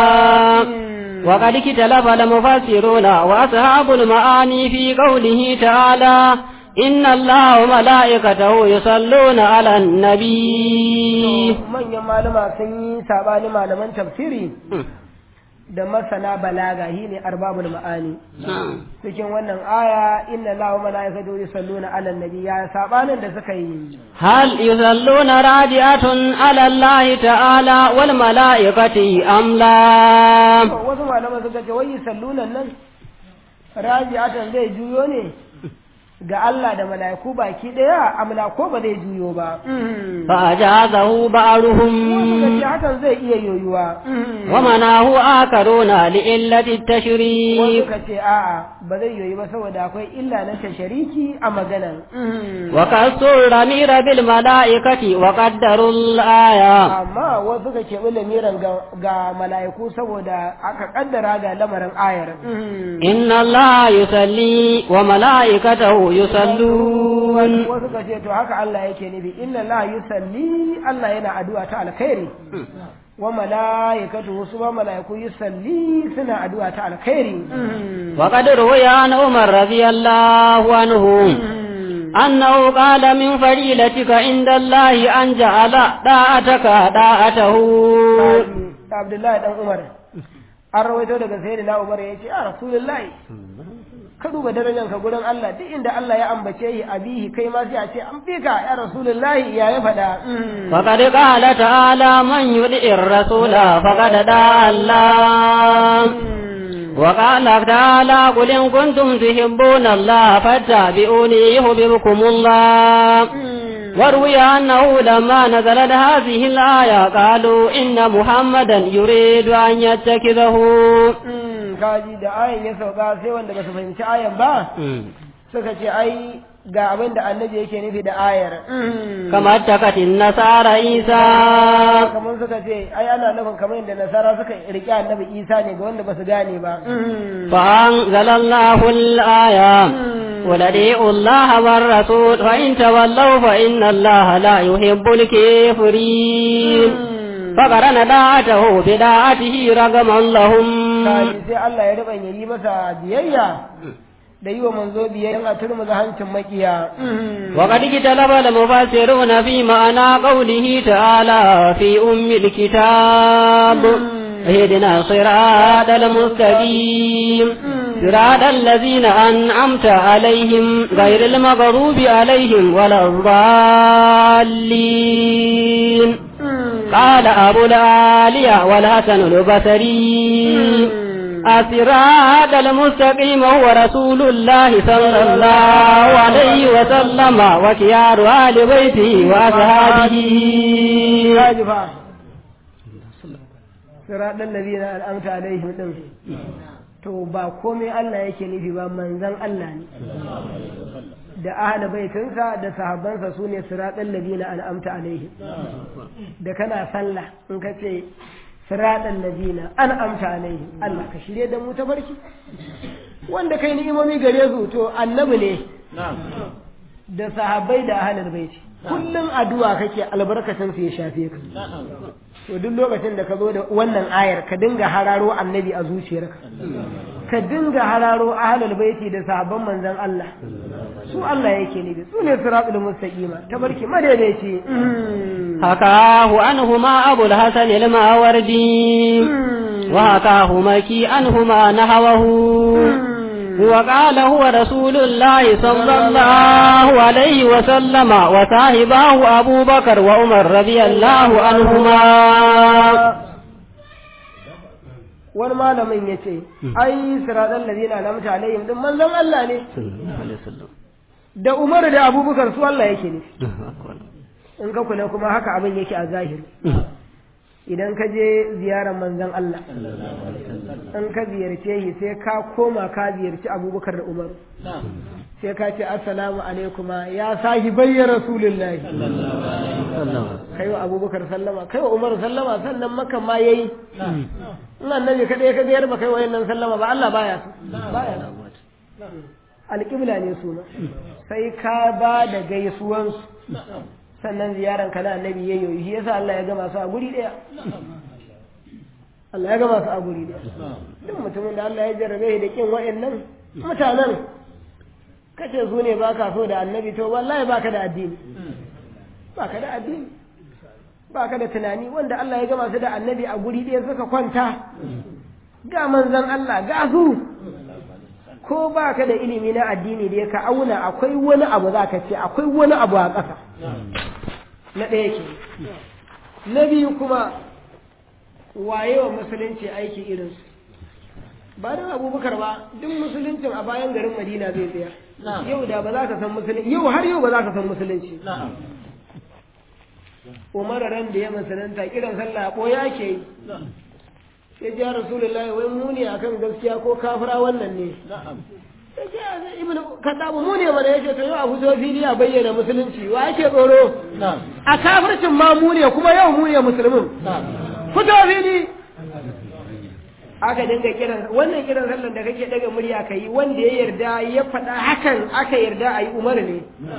وقد اختلف المفسرون وأصحاب المعاني في قوله تعالى إن الله وملائكته يصلون على النبي manyan malama sun yi sabani malaman tafsiri da masana balaga shi ne arbabul ma'ani cikin wannan aya inna lahu malaikatu yusalluna ala nabi ya sabanin da suka yi هل يصلون راجعة على الله تعالى والملائكة أم لا wasu malaman suka ce wai yusalluna nan raji'atan zai juyo ne ga Allah da mala'iku baki daya amla ko ba zai juyo ba فأجازه wasu بعضهم suka ce hakan zai iya yoyuwa ومناه آخرون لإلة wasu التشريك suka ce a'a ba zai yoyi ba saboda akwai illa na tashariki a maganan وكسر الضمير بالملائكة وقدروا الآية amma wasu ka keɓi lamiran ga, ga mala'iku saboda aka kaddara ga lamarin ayar إن الله يصلي وملائكته يصلون wasu ka ce to haka Allah yake nufi inna la yusalli Allah yana addu'a ta alkhairi wa malaikatu su ma malaiku yusalli suna addu'a ta alkhairi وقد روي عن عمر رضي الله عنه أنه قال من فضيلتك عند الله أن جعل طاعتك طاعته Abdullahi dan Umar an rawaito daga sayyidina Umar ya ce a Rasulullahi ka duba darajar ka gurin Allah duk inda Allah ya ambace yi abihi kai ma sai a ce an fi ka ya Rasulullahi ya ya faɗa فقد قال تعالى من يطع الرسول فقد دعا الله وقال تعالى قل إن كنتم تحبون الله فاتبعوني يحببكم الله وروي أنه لما نزلت هذه الآية قالوا إن محمدا يريد أن يتخذه kaji da ayan ya sauka sai wanda ba su fahimci ayan ba suka ce ai ga abin da annabi yake nufi da ayar كما اتخذت النصارى عيسى kamar suka ce ai ana nufin kamar yadda nasara suka riƙe annabi isa ne ga wanda ba su gane ba فأنزل الله الآية قل أطيعوا الله والرسول فإن تولوا فإن الله لا يحب الكافرين فقرن داعته بداعته رغما لهم kaji sai Allah ya rubanya yi masa biyayya da yi wa manzo biyayya a turmuza hancin makiya وقد اختلف المفسرون في معنى قوله تعالى في أم الكتاب اهدنا الصراط المستقيم صراط الذين أنعمت عليهم غير المغضوب عليهم ولا الضالين قال أبو العالية والحسن البصري الصراط المستقيم هو رسول الله صلى الله عليه وسلم وكيار آل بيته وأصحابه kaji fa siraɗan ladina al'amta alaihim din to ba komai Allah yake nufi ba manzon Allah ne da ahla baitinsa da sahabbansa su ne siraɗan ladina al'amta alaihim da kana sallah in ka ce siraɗan ladina an'amta alaihim Allah ka shirye da mu ta barki wanda kai ni'imomi gare su to annabi ne da sahabbai da ahlul baiti kullum addu'a kake albarkacin su ya shafe ka to duk lokacin da ka zo da wannan ayar ka dinga hararo annabi a zuciyarka ka dinga hararo ahlul baiti da sahabban manzon Allah su Allah yake ne su ne siratul mustaqima tabarki madaidaici حكاه عنهما أبو الحسن الماوردي وحكاه مكي عنهما نحوه وقال هو رسول الله صلى الله عليه وسلم وصاحباه أبو بكر وعمر رضي الله عنهما wani malamin ya ce ai siratal ladina lamta alaihim din manzon Allah ne da Umar da Abubakar su Allah yake ne in ka kula kuma haka abin yake a zahiri idan ka je ziyarar manzon Allah in ka ziyarce shi sai ka koma ka ziyarci Abubakar da Umar sai ka ce assalamu alaikuma ya sahi bayya rasulullahi kai wa abubakar sallama kai wa umar sallama sannan maka ma yayi in annabi kadai ka biyar ba kai wa yannan sallama ba Allah baya su baya alƙibla ne suna sai ka ba da gaisuwansu sannan ziyaran ka na annabi ya yi shi yasa Allah ya gama su a guri ɗaya Allah ya gama su a guri ɗaya duk mutumin da Allah ya jarrabe shi da kin wa'annan mutanen kace su ne ba ka so da annabi to wallahi baka da addini baka da addini baka da tunani wanda Allah ya gama su da annabi a guri ɗaya suka kwanta ga manzon Allah ga su ko baka da ilimi na addini da ka auna akwai wani abu za ka ce akwai wani abu a ƙasa na ɗaya ke na biyu kuma waye wa musulunci aiki irinsu ba don abubakar ba duk musuluncin a bayan garin madina zai tsaya yau da ba za ka san musulunci yau har yau ba za ka san musulunci umar ran da ya musulunta kiran sallah ko ya ke yi sai ji rasulullahi wai mu ne akan gaskiya ko kafira wannan ne sai ce ibnu kadabu mu ne mana yace to yau a fito fili a bayyana musulunci wa yake tsoro a kafircin ma mu ne kuma yau mu ne musulmin fito fili aka dinga kiran wannan kiran sallan da kake daga murya ka yi wanda ya yarda ya faɗa hakan aka yarda a yi umar ne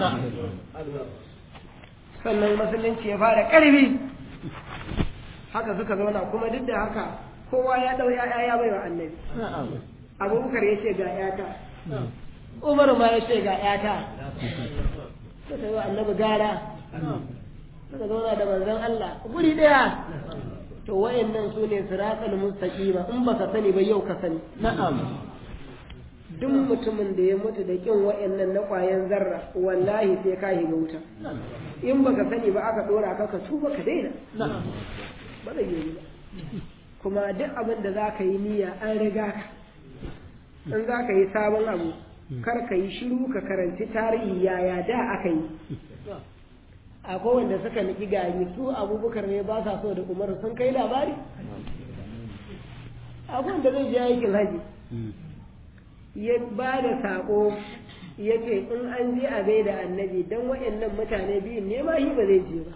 sannan musulunci ya fara ƙarfi haka suka zauna kuma duk da haka kowa ya ɗau ya'ya ya bai wa annabi abubakar ya ce ga yata umar ma ya ce ga yata suka yi wa annabi gara suka zauna da manzon Allah guri ɗaya to wayannan su ne siratal mustaqima in baka sani ba yau ka sani na'am duk mutumin da ya mutu da kin wayannan na kwayan zarra wallahi sai ka shiga wuta in baka sani ba aka dora ka ka tuba ka daina na'am ba zai yi ba kuma duk abin da za ka yi niyya an riga ka in za ka yi sabon abu kar ka yi shiru ka karanci tarihi yaya da aka yi akwai wanda suka niki gari su abubakar ne ba sa so da umar sun kai labari akwai wanda zai je aikin haji ya ba da saƙo ya ce in an je a gaida annabi don waɗannan mutane biyun ne ma shi ba zai je ba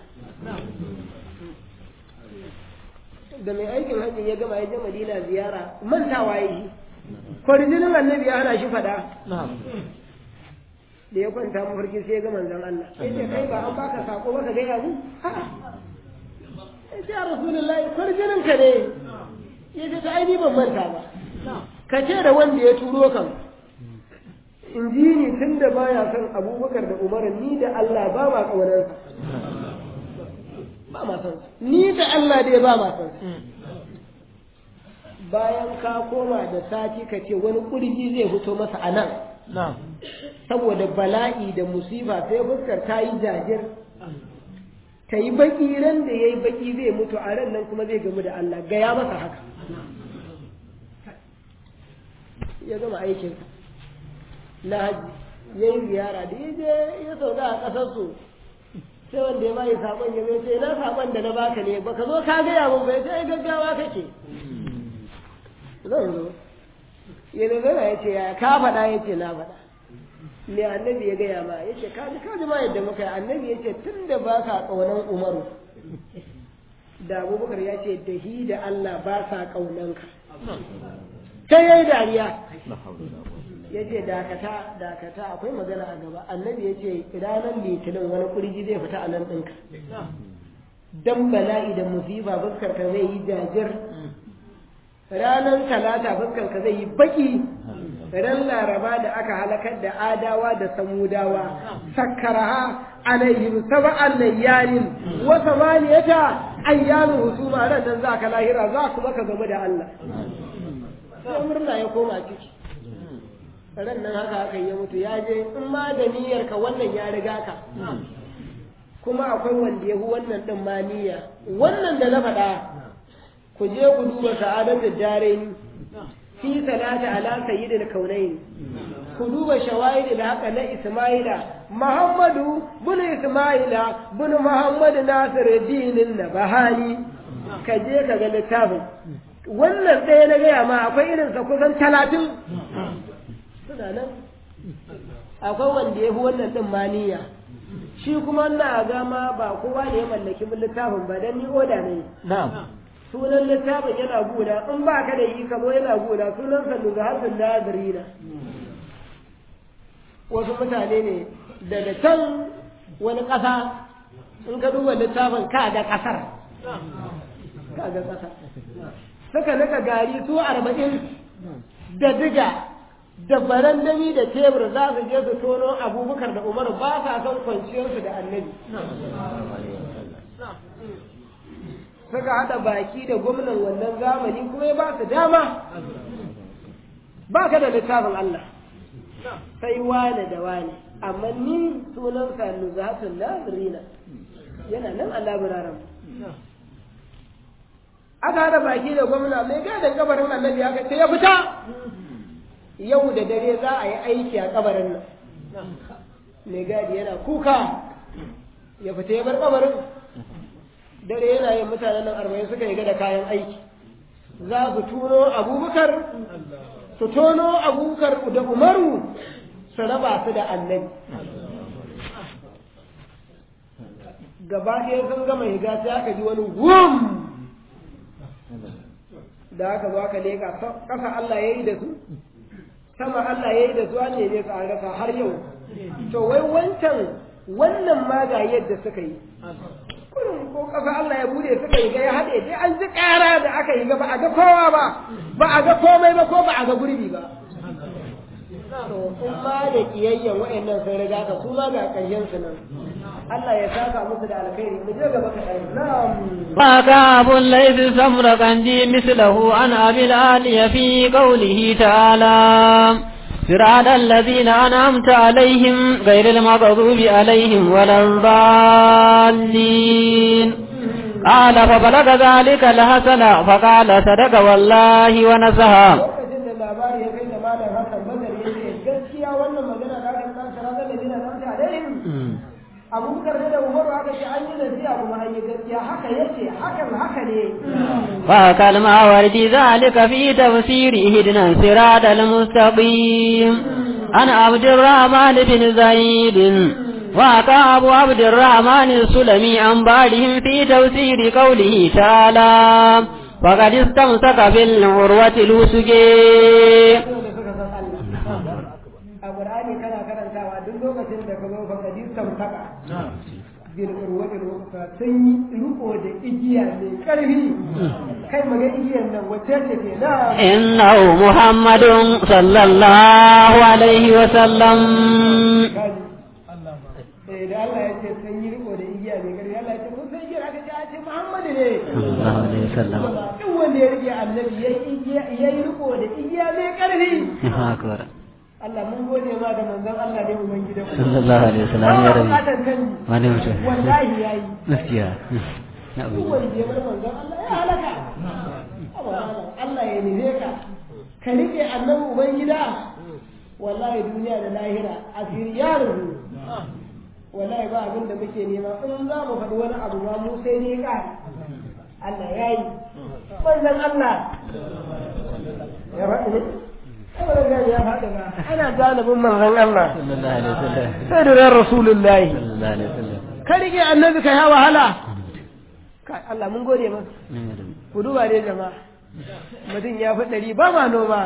da mai aikin hajji ya gama ya je madina ziyara mantawa ya yi kwarjinin annabi ya hana shi faɗa na'am da ya kwanta mafarki sai ya ga manzon Allah ya ce kai ba an baka sako ba ka gaya mu ya ce ya rasulullahi kwarjinin ka ne ya ce ta aini ban manta ba ka ce da wanda ya turo kan in ji ni tun da baya son abubakar da umar ni da Allah ba ma ƙaunarsa ba ma son ni da Allah dai ba ma son bayan ka koma da sati ka ce wani kurji zai fito masa a nan na'am saboda bala'i da musifa sai fuskar ta yi jajir ta yi baki ran da ya yi baki zai mutu a ran nan kuma zai gamu da Allah gaya masa haka ya gama aikinsa na haji ya yi ziyara da ya je ya sauka a ƙasarsu sai wanda ya bayi saƙon ya zai ce na saƙon da na baka ne baka zo ka gaya mun bai sai gaggawa kake zan zo ya zana ya ce ya ka faɗa ya ce na faɗa me annabi ya gaya ma ya ce kaji kaji ma yadda muka yi annabi ya ce tun da ba ka ƙaunan umaru da abubakar ya ce da hi da allah ba sa ƙaunanka sai ya yi dariya ya ce dakata dakata akwai magana a gaba annabi ya ce ranar litinin wani kurji zai fita a nan ɗinka dan bala'i da musiba fuskar ka zai yi jajir ranar talata fuskar ka zai yi baki ran laraba da aka halakar da adawa da samudawa sakkaraha alaihim sab'an layalin wa samaniyata ayyamin husuma ran nan zaka lahira za kuma ka gamu da Allah sai murna ya koma ciki ran nan haka haka ya mutu ya je in ma da niyyar ka wannan ya riga ka kuma akwai wanda ya fi wannan din ma niyya wannan da na faɗa ku je ku duba sa'adatu daraini fi salati ala sayyidil kaunain ku duba shawahid da haka na isma'ila muhammadu bin isma'ila bin muhammad nasiruddin nabahani ka je ka ga littafin wannan ɗaya na gaya ma akwai irinsa kusan talatin suna nan akwai wanda ya fi wannan ɗin maniya shi kuma na gama ba kowa ne ya mallaki littafin ba don ni oda ne na'am sunan littafin yana gona in ba ka da yi kamo yana gona sunan sa daga harfin nazirina wasu mutane ne daga can wani ƙasa in ka duba littafin ka ga ƙasar ka ga ƙasar suka nika gari su arba'in da diga da barandami da tebur za su je su tono abubakar da umaru ba sa son kwanciyarsu da annabi suka haɗa baki da gwamnan wannan zamani kuma ya ba su dama ba ka da littafin Allah sai wane da wane amma ni sunansa nuzhatun nazirina yana nan Allah biraran aka haɗa baki da gwamna mai gadon kabarin annabi aka ce ya fita yau da dare za a yi aiki a kabarin nan mai gadi yana kuka ya fita ya bar kabarin dare yana yin mutanen nan arba'in suka yi da kayan aiki za su tuno abubakar su tono abubakar da umaru su raba su da annabi gaba ɗaya sun gama higa sai aka ji wani wum da aka zo aka leka ƙasa Allah ya yi da su sama Allah ya yi da su an neme su an rasa har yau to wai wancan wannan ma ga yadda suka yi kurin ko ƙasa Allah ya bude suka yi ga ya haɗe dai an ji ƙara da aka yi ga ba a ga kowa ba ba a ga komai ba ko ba a ga gurbi ba to in ma da kiyayyen wa'annan sun riga ka su ma ga ƙarshen su nan Allah ya saka musu da alkhairi mu je gaba ka ɗari na'am وكعب ليس سمرقندي مثله عن أبي العالي في قوله تعالى صراط الذين أنعمت عليهم غير المغضوب عليهم ولا الضالين قال فبلغ ذلك الحسن فقال صدق والله ونصها lokacin da labari ya kai da malam Hassan Bazar ya ce gaskiya wannan magana da aka kan sarrafa da dina nan ta dai Abubakar da Umar aka ce an yi nasiha kuma an yi gaskiya haka yace hakan haka ne فكل ورد ذلك في تفسير هدنا صراط المستقيم أنا عبد الرحمن بن زيد وكعب عبد الرحمن السلمي عن بعدهم في تفسير قوله تعالى فقد استمسك بالعروة الوثقى da suka san Allah a Qur'ani kana karantawa duk lokacin da ka zo fa kadir tamtaka bil urwati ruka sun yi riko da igiya mai karfi kai maga igiyan nan wacce ce ke na إنه محمد صلى الله عليه وسلم kaji eh da Allah ya ce sun yi riko da igiya mai karfi Allah ya ce kun san igiyar aka ce a ce Muhammadu ne صلى الله عليه وسلم duk wanda ya rike annabi ya yi riko da igiya mai karfi أكبر Allah mun gode ma da manzon Allah ne uban gidan صلى الله عليه وسلم يا ba ربي bukatar kanji ما نمت wallahi yayi نسيا duk wanda ya bar manzon Allah ya halaka Haba malam, Allah ya nufe ka ka rike annabi uban gida wallahi duniya da lahira asiri ya rubu wallahi ba abin da muke nema in za mu faɗi wani abu ma mu sai ne ka Allah ya yi manzon Allah ya faɗi ne Saboda gani ya faɗi ba ana galibin manzon Allah صلى الله عليه وسلم sai da ran rasulullahi صلى الله عليه وسلم ka rike annabi ka ya wahala kai Allah mun gode maka ku duba dai jama'a mutum ya fi ɗari ba ma noma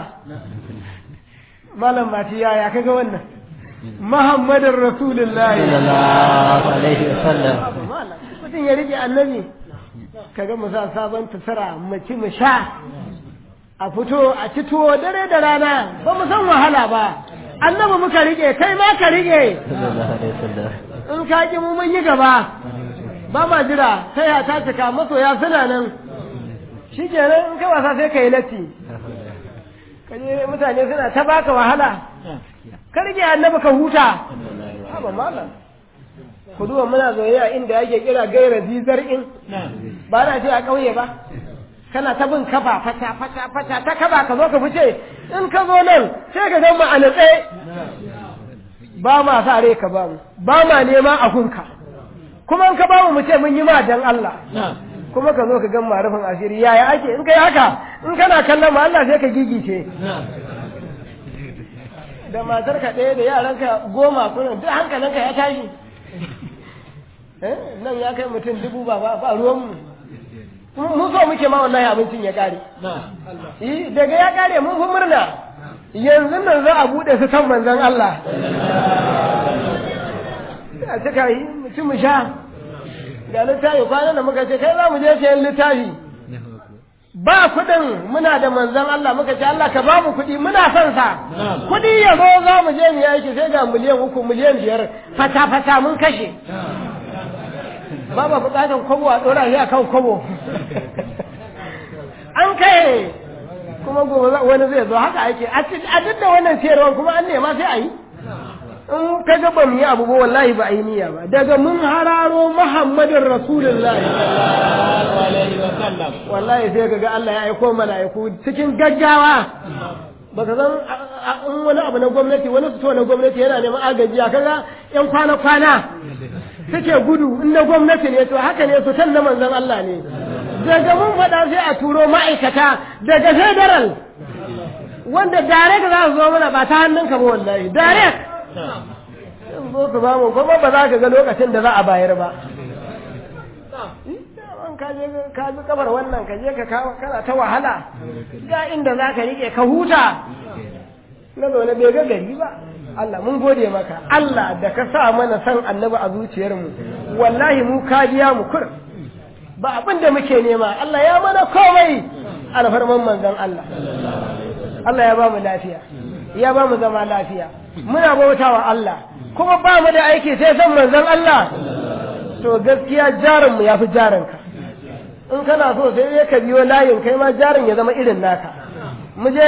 malam mati yaya kaga wannan muhammadin rasulullahi صلى الله عليه وسلم malam mutum ya rike annabi kaga mu sa sabon tasara mu ci mu sha a fito a ci tuwo dare da rana ba mu san wahala ba annabi muka rike kai ma ka rike صلى الله عليه وسلم in ka ki mu mun yi gaba ba ma jira sai ya ta cika masoya suna nan shi kenan in kai wasa sai ka yi latti ka je mutane suna ta baka wahala ka rike annabi ka huta haba malam ku duba muna zoyayya inda yake kira gaira zizar in ba na ce a ƙauye ba kana ta bin kafa fata fata fata ta kaba ka zo ka fice in ka zo nan sai ka zama a natse ba ma sa rai ka ba mu ba ma nema a hunka kuma in ka ba mu mu ce mun yi ma dan Allah kuma ka zo ka gan marufin asiri yaya ake in kai haka in kana kallon ma Allah sai ka gigice da matar ka ɗaya da yaranka goma kuna duk hankalinka ya tashi Eh, nan ya kai mutum dubu ba ba ba ruwan mu mun so muke ma wallahi abincin ya kare eh daga ya kare mun fi murna yanzu nan za a bude su kan manzon Allah a cika yi mutum mu sha ga littafi kwanan da muka ce kai za mu je sayan littafi ba kuɗin muna da manzon Allah muka ce Allah ka ba mu kuɗi muna son sa kuɗi ya zo za mu je mu yi aiki sai ga miliyan uku miliyan biyar fata fata mun kashe ba ba bukatar kwabo a ɗora shi a kan kwabo an kai kuma gobe wani zai zo haka ake a duk da wannan siyarwar kuma an nema sai a yi in ka ga ba mu yi abu ba wallahi ba a yi niyya ba daga mun hararo muhammadin rasulullahi wallahi sai ka ga Allah ya aiko mala'iku cikin gaggawa baka san in wani abu na gwamnati wani fito na gwamnati yana neman agaji a kaga yan kwana kwana suke gudu in na gwamnati ne to haka ne fitan na manzon Allah ne daga mun faɗa sai a turo ma'aikata daga federal wanda direct za su zo mana ba ta hannunka ba wallahi direct in zo su ba mu kuma ba za ka ga lokacin da za a bayar ba in ka je ka bi kabar wannan ka je ka kawo kana ta wahala ga inda za ka rike ka huta na zaune bai ga gari ba Allah mun gode maka Allah da ka sa mana san annabi a zuciyarmu wallahi mu ka biya mu kur ba abin da muke nema Allah ya mana komai alfarman manzon Allah Allah ya ba mu lafiya ya ba mu zama lafiya muna bautawa Allah kuma ba mu da aiki sai san manzon Allah to gaskiya jarinmu ya fi jarinka in kana so sai dai ka biyo layin kai ma jarin ya zama irin naka mu je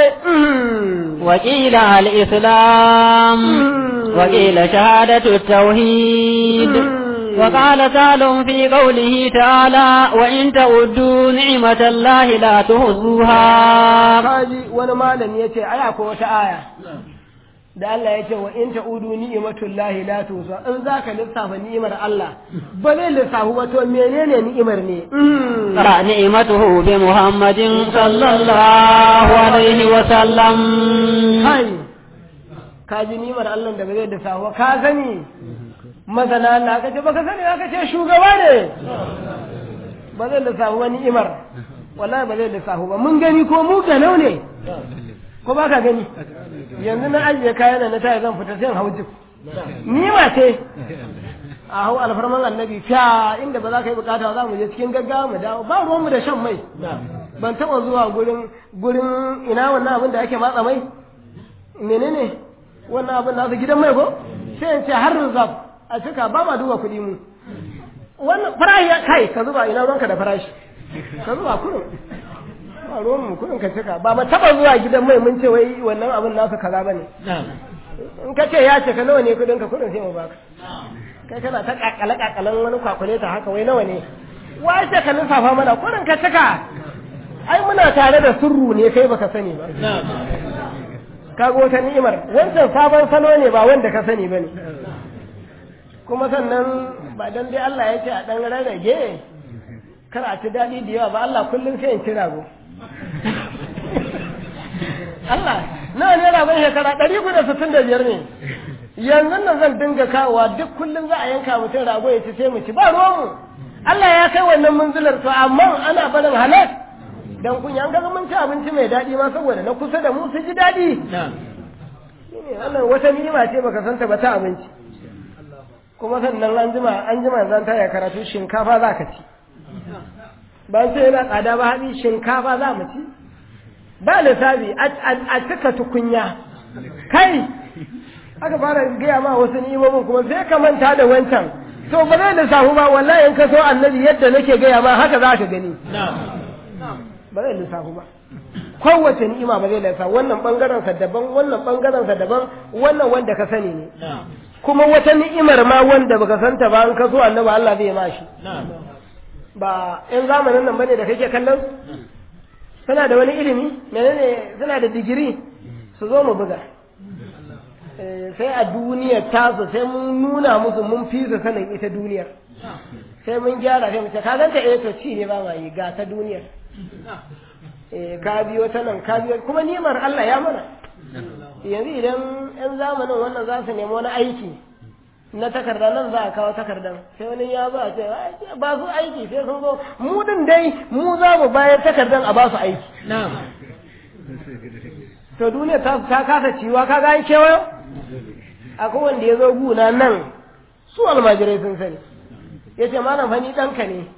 وقيل الإسلام وقيل شهادة التوحيد وقال تعالى في قوله تعالى وإن تعدوا نعمة الله لا تحصوها kaji wani malami yace aya ko wata aya da Allah ya ce wa in ta'udu ni'matullahi la tusa in zaka lissafa ni'imar Allah ba zai lissafu ba to menene ni'imar ne ترى نعمته بمحمد صلى الله عليه وسلم kai ka ji ni'imar Allah da ba zai lissafu ba ka sani masana Allah ka ce baka sani aka ce shugaba ne ba zai lissafu ba ni'imar wallahi ba zai lissafu ba mun gani ko mu ganau ne ko ba ka gani yanzu na ajiye kayan da na taya zan fita sai in hau jif ni ma ce a hau alfarman annabi fiya inda ba za ka yi bukata za mu je cikin gaggawa mu dawo ba ruwanmu da shan mai ban taɓa zuwa gurin gurin ina wannan abin da ake matsa mai menene wannan abin nasu gidan mai ko sai in ce har rizab a cika ba ma duba kuɗi mu wannan farashi ya kai ka zuba ina ruwanka da farashi ka zuba kurin ba ruwan mu kurin ka cika ba ma taba zuwa gidan mai mun ce wai wannan abin nasu kaza bane in ka ce ya ce ka nawa ne kudin ka kurin sai mu baka kai kana ta kakale kakalen wani kwakwale ta haka wai nawa ne wace ka lissafa mana kurin ka cika ai muna tare da surru ne kai baka sani ba kaga wata ni'imar wancan sabon salo ne ba wanda ka sani bane kuma sannan ba dan dai Allah ya ce a dan rarrage kar a ci daɗi da yawa ba Allah kullum sai in ci rago Allah na ne ragon shekara ɗari da sittin da biyar ne yanzu nan zan dinga kawowa duk kullum za a yanka mutum rago ya ci sai mu ci ba ruwanmu Allah ya kai wannan munzilar to amma ana barin halal dan kunya an ga mun ci abinci mai daɗi ma saboda na kusa da mu su ji daɗi shine wannan wata ni'ima ce baka santa ba ta abinci kuma sannan an jima an jima zan taya karatu shinkafa za ka ci ba sai yana tsada ba haɗi shinkafa za mu ci ba lissafi a cika tukunya kai aka fara gaya ma wasu ni'imomin kuma sai ka manta da wancan to ba zai lissafu ba wallahi in ka so annabi yadda nake gaya ma haka za ka gani ba zai lissafu ba kowace ni'ima ba zai lissafu wannan bangaren sa daban wannan bangaren sa daban wannan wanda ka sani ne kuma wata ni'imar ma wanda baka santa ba in ka so annabi Allah zai ma shi ba in zamanin nan bane da kake kallon suna da wani ilimi menene suna da digiri su zo mu buga sai a duniyar tasu sai mun nuna musu mun fi su sanin ita duniyar sai mun gyara sai mu ce ka ganta eh to ci ne ba ma yi ga ta duniyar eh ka biyo ta nan ka biyo kuma nimar Allah ya mana yanzu idan yan zamanin wannan za su nemi wani aiki na takarda nan za a kawo takardan sai wani ya zo a ce ba su aiki sai sun zo mu din dai mu za mu bayar takardan a ba su aiki to duniya ta ta kasa ciwa ka ga kewayo akwai wanda ya zo guna nan su almajirai sun sani ya ce malam fa ni ɗanka ne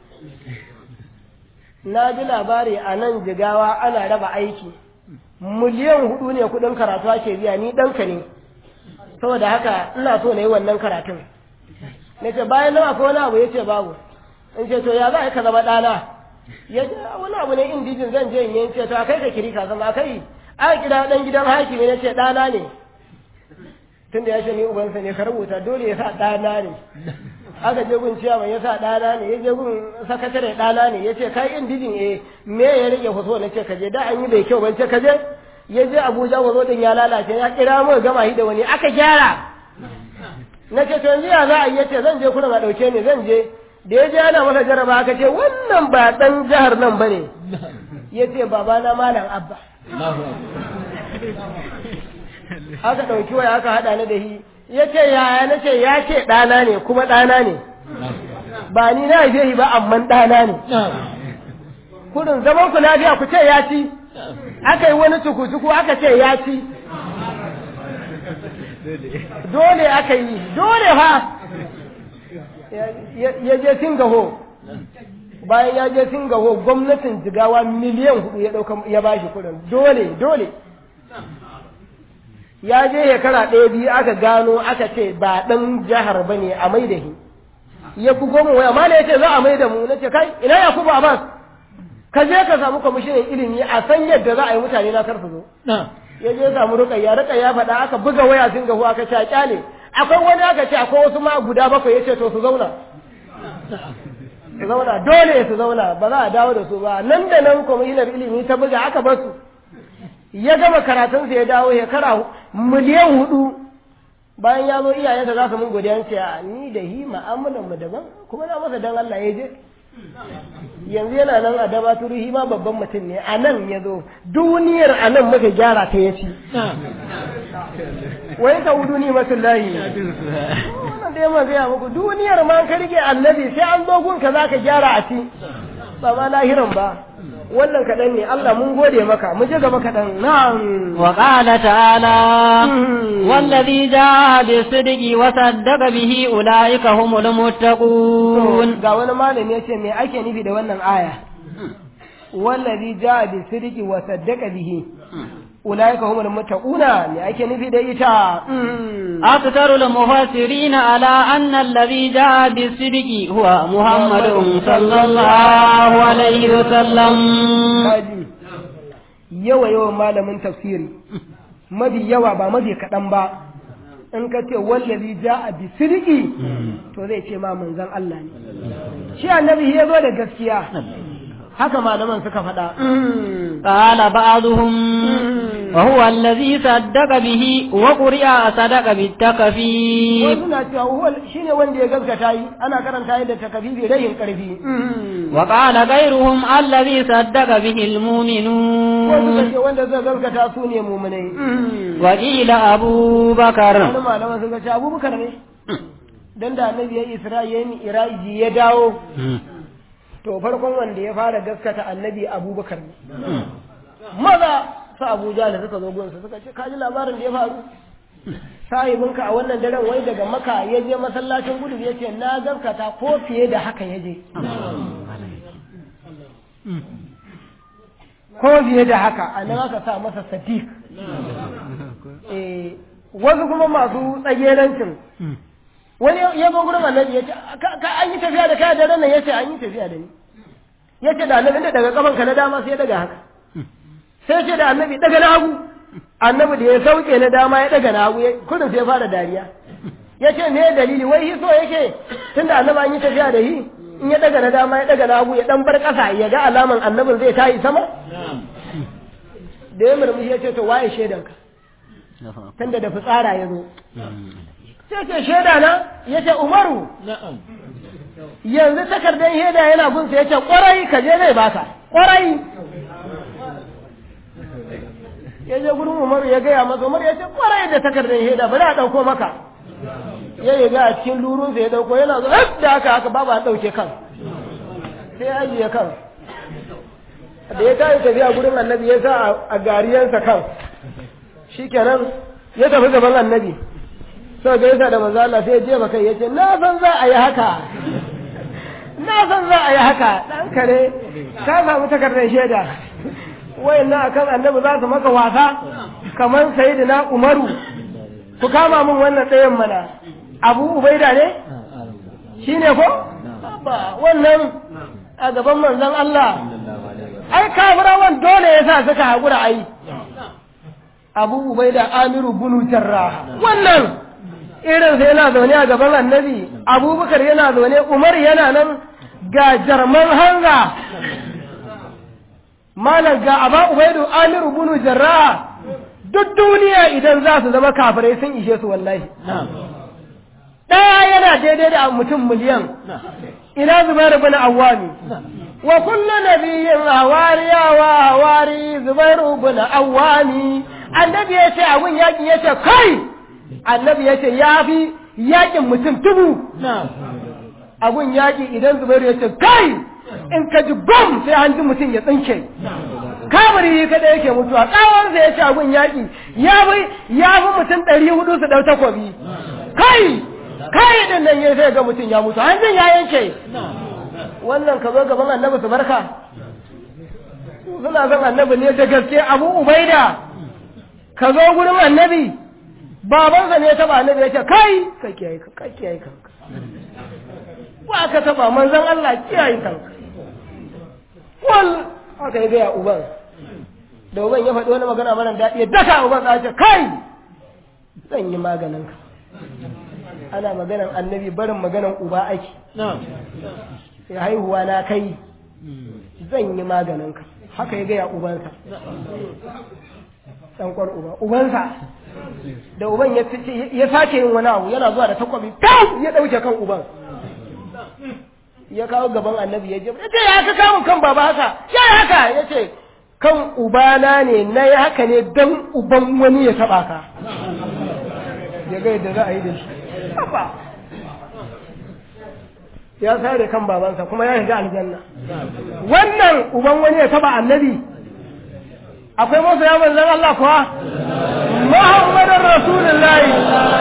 na ji labari a nan jigawa ana raba aiki miliyan hudu ne kudin karatu ake biya ni ɗanka ne saboda haka ina so na yi wannan karatun na ce bayan nan akwai wani abu ya ce babu in ce to ya za ka zama ɗana ya ce wani abu ne indijin zan je in yi ce to a kai ka kiri ka zama kai a kira ɗan gidan hakimi na ce ɗana ne tun da ya ce ni ubansa ne ka rubuta dole ya sa ɗana ne aka je gun ciyaman ya sa ɗana ne ya je gun sakatare ɗana ne ya ce kai indijin eh me ya rage faso na ce ka je da an yi bai kyau ban ce ka je ya je abuja wazo din ya lalace ya kira mu gama shi da wani aka gyara na ce to yanzu ya za a yi yace zan je kurin a ɗauke ni zan je da ya je ana masa jaraba aka ce wannan ba ɗan jihar nan ba ne ya ce babana malam abba aka ɗauki waya aka haɗa ni da shi ya ce yaya na ce ya ce ɗana ne kuma ɗana ne ba ni na haife shi ba amman ɗana ne kurin zaman ku lafiya ku ce ya ci aka yi wani cuku-cuku aka ce ya ci dole aka yi dole fa ya je singaho bayan ya je singaho gwamnatin jigawa miliyan hudu ya dauka ya bashi kudin dole dole ya je shekara ɗaya biyu aka gano aka ce ba ɗan jihar ba ne a mai da shi ya bugo mu waya mana ya ce za a mai da mu na ce kai ina ya kuba abbas ka je ka samu kwamishinan ilimi a san yadda za a yi mutane na karfi zo ya je samu rukayya rukayya faɗa aka buga waya sun gahu aka ce a kyale akwai wani aka ce akwai wasu ma guda bakwai ya ce to su zauna su zauna dole su zauna ba za a dawo da su ba nan da nan kwamishinar ilimi ta buga aka bar su ya gama karatunsa ya dawo shekara miliyan hudu bayan ya zo iyayensa za su mun godiya ce a ni da hi ma'amalan mu daban kuma na masa dan Allah ya je yanzu yana nan a daba turihi ma babban mutum ne a nan ya zo duniyar a nan muka gyara ta ya ci wai ka wudu ni masu layi wannan da yamma gaya muku duniyar ma ka rike annabi sai an zo gunka za ka gyara a ci ba ma lahiran ba wannan kaɗan ne Allah mun gode maka mu je gaba kaɗan na'am wa qala ta'ala wallazi jaa bisidqi wa saddaqa bihi ulaika humul muttaqun ga wani malami yace me ake nufi da wannan aya wallazi jaa bisidqi wa saddaqa bihi ulaika humul muttaquna me ake nufi da ita أكثر المفسرين على أن الذي جاء بالصدق هو محمد صلى الله عليه وسلم yawa yawan malamin tafsiri mafi yawa ba mafi kaɗan ba in ka ce wallazi ja'a bi sidiki to zai ce ma manzon Allah ne shi annabi ya zo da gaskiya haka malaman suka faɗa قال بعضهم وهو الذي صدق به وقرئ صدق بالتكفير wasu na cewa huwa shine wanda ya gaskata yi ana karanta yi da takafifi rayin karfi وقال غيرهم الذي صدق به wasu المؤمنون ce wanda zai gaskata su ne mumunai وقيل أبو بكر wani malaman suka ce abubakar ne dan da annabi ya isra'i ya yi iraji ya dawo to farkon wanda ya fara gaskata annabi abubakar ne maza su abuja da suka zo gunsa suka ce kaji labarin da ya faru sahibinka a wannan daren wai daga maka ya je masallacin gudu ya ce na gaskata ko fiye da haka ya je ko fiye da haka a nan aka sa masa sadiq Eh, wasu kuma masu tsagerancin wani ya zo gurin annabi ya ce "Ka- ka an yi tafiya da kai da ran nan ya ce an yi tafiya da ni ya ce da annabi da daga kafanka na dama sai ya daga haka sai ce da annabi daga na hagu annabi da ya sauke na dama ya daga na hagu ya- kudin sai ya fara dariya ya ce me dalili wai hi so yake tunda annabi an yi tafiya da hi in ya daga na dama ya daga na hagu ya dan bar kasa ya ga alaman annabin zai tayi sama da ya murmushi ya ce to waye shaidanka tunda da fitsara ya zo sai ce shaida na ya ce umaru yanzu takardar shaida yana gunsa ya ce kwarai ka je zai baka kwarai ya je gurin umaru ya gaya masa umaru ya ce kwarai da takardar shaida bari a ɗauko maka ya yi ga a cikin lurunsa ya ɗauko yana zo "Haf!" da haka haka babu a ɗauke kan sai ya ajiye kan da ya tayi tafiya gurin annabi ya sa a- a gariyansa kan shikenan ya tafi gaban annabi sau ga yasa da manzo Allah sai ya jefa kai yace na san za a yi haka na san za a yi haka dan kare ka samu takardar shaida wayannan akan annabi za su maka wasa kamar sayyidina Umaru ku kama min wannan ɗayan mana Abu Ubaida ne shine ko ba wannan a gaban manzon Allah ai kafirawan dole yasa suka haƙura ai abu ubaida amiru bunu jarrah wannan irin sai yana zaune a gaban annabi abubakar yana zaune umar yana nan ga jarman hanga malam ga aba ubaidu amiru bunu jarrah duk duniya idan za su zama kafirai sun ishe su wallahi ɗaya yana daidai da mutum miliyan ina zubair bin awwami wa kullu nabiyyin hawariya wa hawari zubair bin awwami annabi ya ce abun yakin ya ce kai annabi ya ce ya fi yakin mutum tubu abun yaƙi idan zubairu ya ce kai in ka ji bam sai hanji mutum ya tsinke kamari kada yake mutuwa tsawonsa ya ce abun yaƙi ya fi ya fi mutum ɗari hudu su ɗau takobi kai kai din nan ya sai ga mutum ya mutu hanjin ya yanke wannan ka zo gaban annabi su barka suna son annabi ne da gaske abu ubaida ka zo gurin annabi babansa ne ya taba annabi ya ce kai ka kiyaye ka ka kiyaye kanka ba ka taba manzon Allah kiyaye kanka wal aka yi gaya uban da uban ya faɗi wani magana mara daɗi ya daka uban ka ce kai zan yi maganin ka ana maganan annabi barin maganan uba ake sai haihuwa na kai zan yi maganin ka haka ya gaya ubansa ɗan kwar uba ubansa da uban ya sake yin wani abu yana zuwa da takwabi kam ya ɗauke kan uban ya kawo gaban annabi ya je ya ce ya ka kamun kan baba haka ya haka ya ce kan ubana ne na yi haka ne don uban wani ya taɓa ka ya ga yadda za a yi da shi ya sare kan babansa kuma ya shiga aljanna wannan uban wani ya taba annabi akwai masa ya manzan Allah kuwa Muhammadin Rasulullahi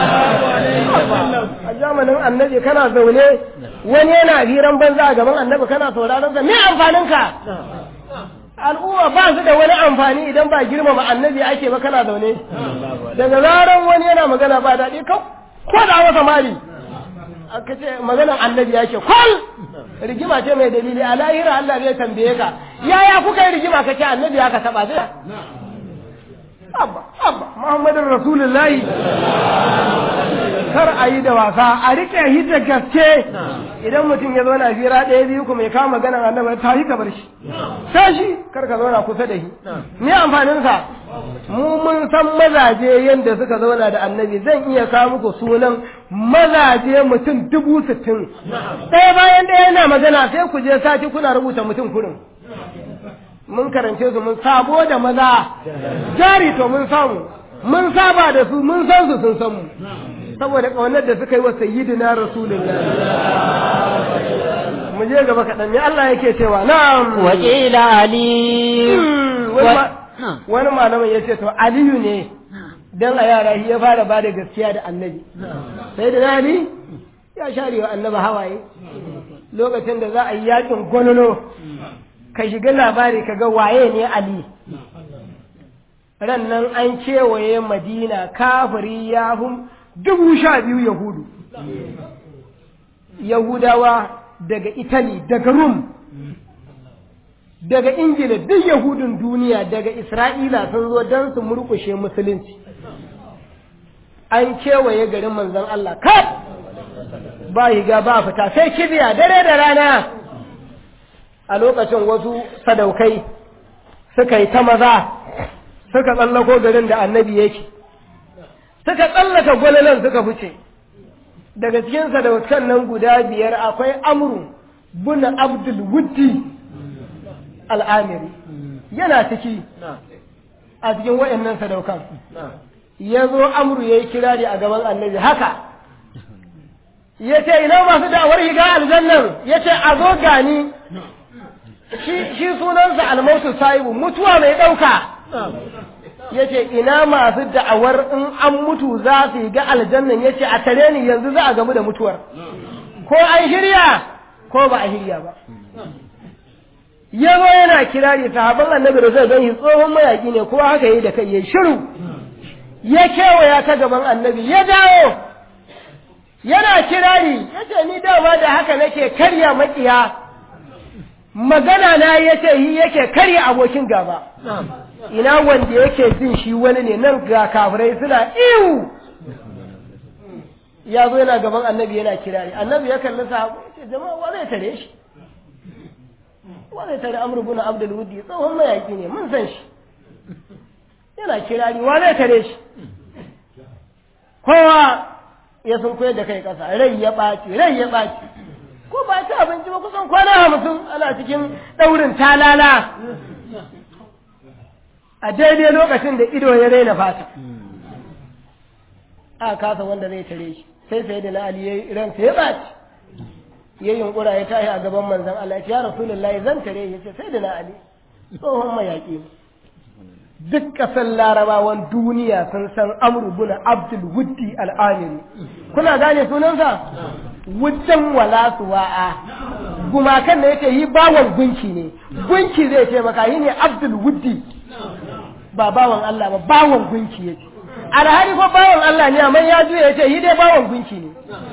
a zamanin annabi kana zaune wani yana hiran banza a gaban annabi kana sauraron sa me amfaninka al'umma ba su da wani amfani idan ba girmama annabi ake ba kana zaune daga zaran wani yana magana ba daɗi ko da masa mali aka ce maganar annabi ya ce kwal rigima ce mai dalili a lahira Allah zai tambaye ka yaya kuka yi rigima kace annabi ya ka taba zai abba abba muhammadin rasulullahi kar a yi da wasa a rike shi da gaske idan mutum ya zauna fira ɗaya biyu kuma ya kama maganar annabi ta yi kabar shi sai shi kar ka zauna kusa da shi ni amfaninsa mu mun san mazaje yadda suka zauna da annabi zan iya kawo muku sunan mazaje mutum dubu sittin ɗaya bayan ɗaya yana magana sai ku je sati kuna rubuta mutum kurin mun karance su mun sabo da maza jari to mun samu mun saba da su mun san su sun san mu saboda ƙaunar da suka yi wa sayyidina rasulullah mu je gaba kaɗan ne Allah yake cewa na'am wakila ali wani malamin ya ce to aliyu ne dan a yara shi ya fara ba da gaskiya da annabi sai da ali ya share wa annabi hawaye lokacin da za a yi yakin gonolo ka shiga labari ka ga waye ne ali ran nan an kewaye madina kafiri ya hum dubu sha biyu yahudu yahudawa daga italy daga rum daga ingila duk yahudun duniya daga isra'ila sun zo don su murkushe musulunci an kewaye garin manzon allah kaf ba higa ba fita sai kibiya dare da rana a lokacin wasu sadaukai suka yi ta maza suka tsallako garin da annabi yake suka tsallaka gwalalan suka fice daga cikin sadaukan nan guda biyar akwai amru bin abdul wuddi al'amiri yana ciki a cikin wayannan sadaukan ya zo amru ya yi kirari a gaban annabi haka ya ce ina masu da'awar higa aljannan ya ce a zo gani shi sunansa almautu sahibu mutuwa mai ɗauka ya ce ina masu da'awar in an mutu za su yi ga aljannan ya ce a tare ni yanzu za a gamu da mutuwar ko an shirya ko ba a shirya ba ya zo yana kirari sahaban annabi da zai gan shi tsohon mayaki ne kowa haka yi da kai ya shiru ya kewaya ta gaban annabi ya dawo yana kirari ya ce ni dama da haka nake karya makiya magana na ya ce yi yake karya abokin gaba ina wanda yake jin shi wani ne nan ga kafirai suna iwu ya zo yana gaban annabi yana kirari annabi ya kalli sahabu ya ce jama'a wa zai tare shi wa zai tare amru bin abdul wudi tsohon mayaki ne mun san shi yana kirari wa zai tare shi kowa ya sun koyar da kai kasa rai ya ɓaci rai ya ɓaci ko ba ci abinci ba kusan kwana hamsin ana cikin ɗaurin talala a daidai lokacin da ido ya raina fata a kasa wanda zai tare shi sai sai da na ali ya ransa ya ɓaci ya yunkura ya tashi a gaban manzon Allah ya ce ya rasulullahi zan tare ya ce sai da na ali tsohon mayaƙi ne duk ƙasar larabawan duniya sun san amru bin abdul wuddi al'amiri kuna gane sunansa wuddan wala suwa'a gumakan da yake yi bawan gunki ne gunki zai ce maka yi ne abdul wuddi ba bawan Allah ba bawan gunki yake alhali ko bawan Allah ne amma ya juya yace yi dai bawan gunki ne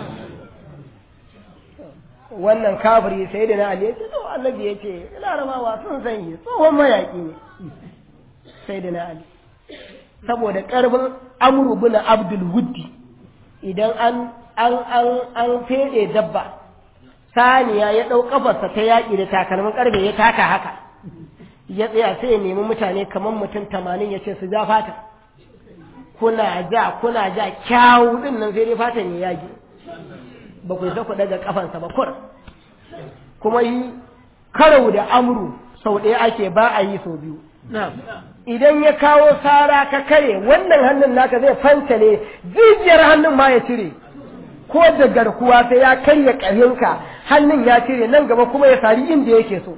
wannan kafiri sai da na Ali yace to annabi yace larabawa sun san yi tsohon mayaki ne sai da na Ali saboda karbin amru bin abdul wuddi idan an an an an fede dabba saniya ya dau kafarsa ta yaki da takalmin karfe ya taka haka ya tsaya sai ya nemi mutane kamar mutum tamanin ya ce su ja fata kuna ja kuna ja kyawu din nan sai dai fatan ya yage ba ku ku daga kafansa ba kur kuma yi karau da amru sau ɗaya ake ba a yi sau biyu idan ya kawo sara ka kare wannan hannun naka zai fanta ne jijiyar hannun ma ya cire ko da garkuwa sai ya karya ƙarhinka hannun ya cire nan gaba kuma ya sari inda yake so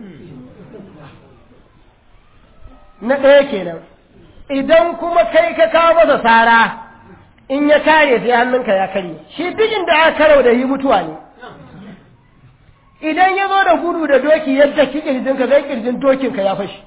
na ɗaya kenan idan kuma kai ka kawo masa sara in ya kare sai hannunka ya karye shi duk inda aka karau da yi mutuwa ne idan ya zo da gudu da doki yadda ki kirjinka zai kirjin dokinka ya fashi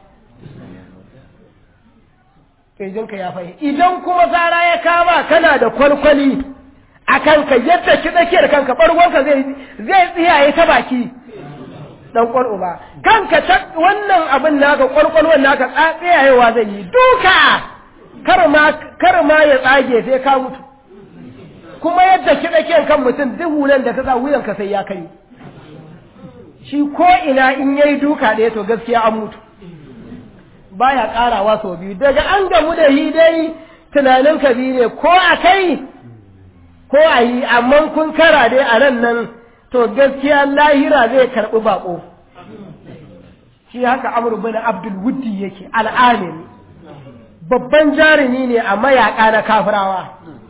kirjinka ya fashi idan kuma sara ya kama kana da kwalkwali a kanka yadda ki tsakiyar kanka ɓargonka zai tsiyaye ta baki dan kwallo ba kanka ta wannan abin naka kwalkwalwan naka tsayayewa zai yi duka kar ma kar ma ya tsage sai ka mutu kuma yadda kiɗa kiyan kan mutum duk hulan da ka sa wuyan ka sai ya kare shi ko ina in yayi duka da to gaskiya an mutu baya karawa sau biyu daga an gamu da hi dai tunanin ka biyu ne ko a kai ko a yi amma kun kara dai a nan nan to gaskiya lahira zai karɓi baƙo shi haka amur bin abdul wuddi yake al'amiri babban jarumi ne a mayaƙa na kafirawa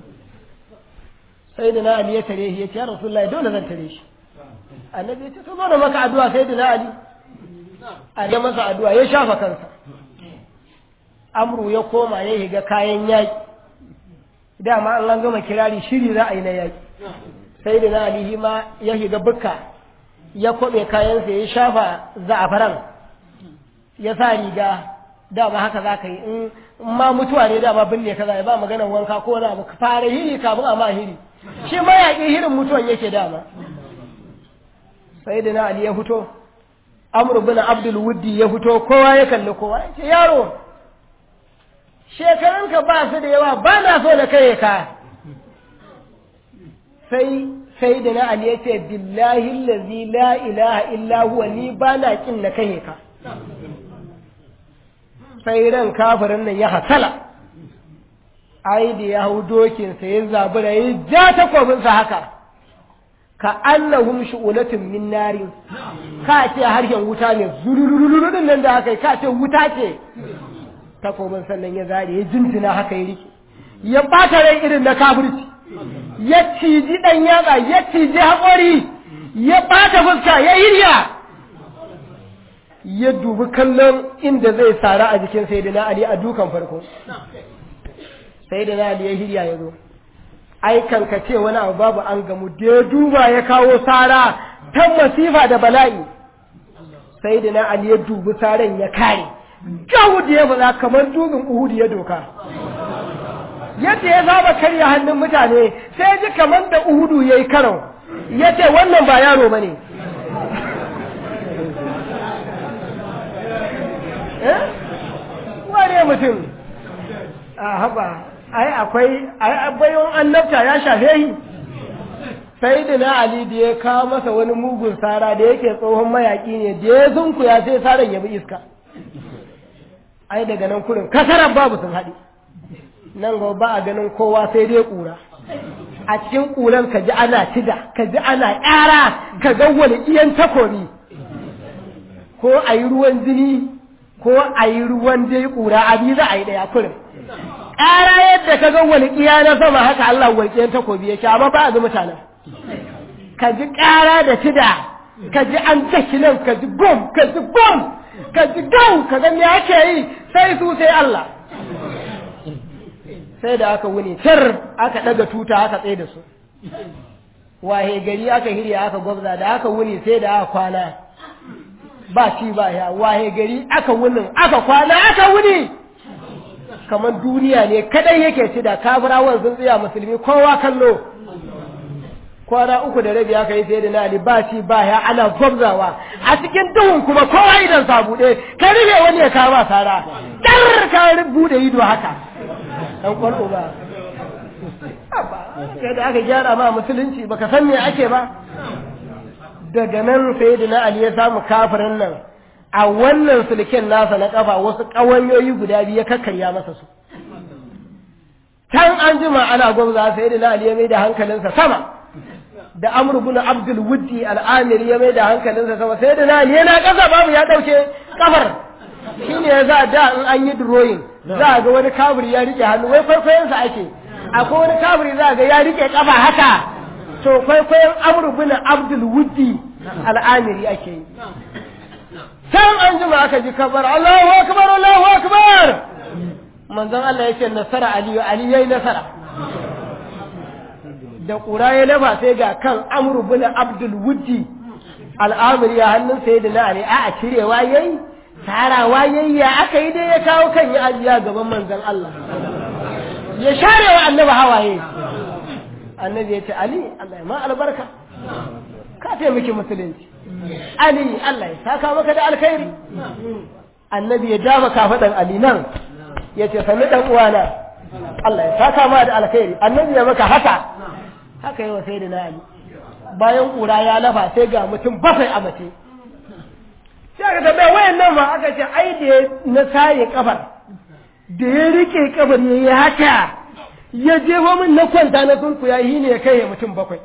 sai da na ali ya tare shi ya ce ya rasulullahi dole zan tare shi annabi ya ce to zo da maka addu'a sai da na ali a ya masa addu'a ya shafa kansa amru ya koma ya higa kayan yaƙi dama an gama kirari shiri za a yi na yaƙi sai da na alihi ma ya shiga bukka ya kwaɓe kayansa ya shafa za'afaran ya sa riga dama haka za ka yi in ma mutuwa ne dama binne ka za ba maganar wanka ko wani abu fara hiri kafin a ma hiri shi mayaƙi hirin mutuwan yake dama sai da na ali ya fito amr bin abdul wuddi ya fito kowa ya kalli kowa ya ce yaro shekarunka ba su da yawa ba na so na kai ka sai sai da na Ali ya ce billahi allazi la ilaha illa huwa ni ba na kin na kai ka sai ran kafirin nan ya hasala ai da ya hau dokin sa ya zabura ya ja takobin sa haka ka annahum shu'ulatun min nari ka ce harshen wuta ne zururururun nan da haka ka ce wuta ce takobin sannan ya zare ya jinjina haka ya rike ya bata rai irin na kafirci ya ciji ɗan yatsa ya ciji haƙori ya ɓata fuska ya hirya ya dubi kallon inda zai sara a jikin sayyidina Ali a dukan farko sayyidina Ali ya hirya ya zo ai ka ce wani abu babu an gamu da ya duba ya kawo sara ta masifa da bala'i sayyidina Ali ya dubi saran ya kare gawud ya faɗa kamar dubin Uhud ya doka yadda ya saba karya hannun mutane sai ji kamar da uhudu ya yi karo ya ce wannan ba yaro ba ne wane mutum a haɓa ai akwai ai bayan annabta ya shafe yi sai da na ali da ya kawo masa wani mugun sara da yake tsohon mayaƙi ne da ya zunku ya sai saran ya bi iska ai daga nan kurin kasarar babu sun haɗe nan gaba ba a ganin kowa sai dai ƙura a cikin ƙuran ka ji ana tida ka ji ana ƙara ka ga wani iyan takobi ko a yi ruwan jini ko a yi ruwan dai ƙura abi za a yi ɗaya kurin ƙara yadda ka ga wani iya na sama haka Allah walƙiyan takobi yake amma ba a ga mutanen ka ji ƙara da tida ka ji an daki nan ka ji gom ka ji gom ka ji gau ka ga me ake yi sai su sai Allah sai da aka wuni tar aka daga tuta aka tsaye da su wahe gari aka hirya aka gwabza da aka wuni sai da aka kwana ba ci ba ya wahe gari aka wunin aka kwana aka wuni kamar duniya ne kadai yake ci da kafirawan sun tsaya musulmi kowa kallo kwana uku da rabi aka yi sai da na ali ba ci ba ya ana gwabzawa a cikin duhun kuma kowa idan sa bude ka rufe wani ya kama sara dar ka bude ido haka dan kwallo ba sai da aka gyara ma musulunci baka san me ake ba daga nan sai da na ali ya samu kafirin nan a wannan sulken nasa na kafa wasu ƙawanyoyi guda biyu ya kakkarya masa su can an jima ana gwamza sai da na ali ya mai da hankalinsa sama da amr ibn abdul wuddi al'amiri ya mai da hankalinsa sama sai da na ali yana ƙasa babu ya ɗauke kafar shine ya za da in an yi drawing za a ga wani kabiri ya rike hannu wai kwaikwayonsa ake akwai wani kabiri za a ga ya rike kafa haka to kwaikwayon amr ibn abdul wuddi al'amiri ake yi can an jima aka ji kabar Allahu akbar Allahu akbar manzon Allah yake nasara Ali Ali yayi nasara da ƙura ya lafa sai ga kan Amr bin Abdul Wuddi al'amiri ya hannun sayyidina Ali a cirewa yayi tarawa yayi ya aka yi dai ya kawo kan ya ajiya gaban manzon Allah ya share wa annabi hawaye annabi ya ce Ali Allah ya ma albarka ka taimaki musulunci Ali Allah ya saka maka da alkhairi annabi ya dafa kafadan Ali nan ya ce sami dan uwana Allah ya saka ma da alkhairi annabi ya maka haka haka yawa sai da na Ali bayan kura ya lafa sai ga mutum bakwai a mace sai aka tambaya wayan nan ma aka ce ai da na saye kafar da ya rike kafar ya yi haka ya jefo min na kwanta na sunkuya yi ne ya kai mutum bakwai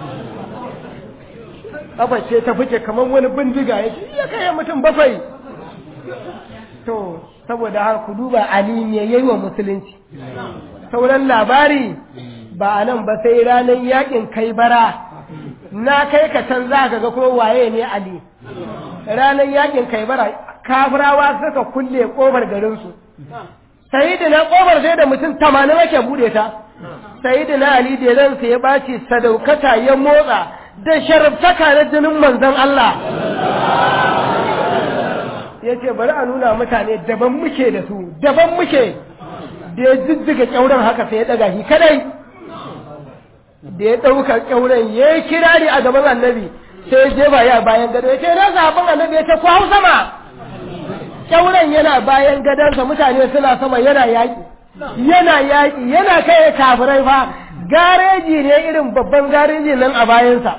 kafar ce ta fice kamar wani bindiga ya ce ya kai mutum bakwai to saboda har ku duba ali ne yayi wa musulunci sauran labari ba a nan ba sai ranar yakin kai bara na kai ka can za ka ga ko waye ne ali ranar yakin kai bara kafirawa suka kulle kofar garinsu sai da na kofar sai da mutum tamanin ake bude ta sai da na ali da ransa ya ɓaci sadaukata ya motsa da sharabtaka na jinin manzon Allah ya ce bari a nuna mutane daban muke da su daban muke da ya jijjiga kyauren haka sai ya daga shi kadai da ya ɗauka kyauren ya yi kirari a gaban annabi sai ya jefa ya bayan gado ya ce na zaɓin annabi ya ce ku hau sama kyauren yana bayan gadonsa mutane suna sama yana yaƙi yana yaƙi yana kai kafirai fa gareji ne irin babban gareji nan a bayansa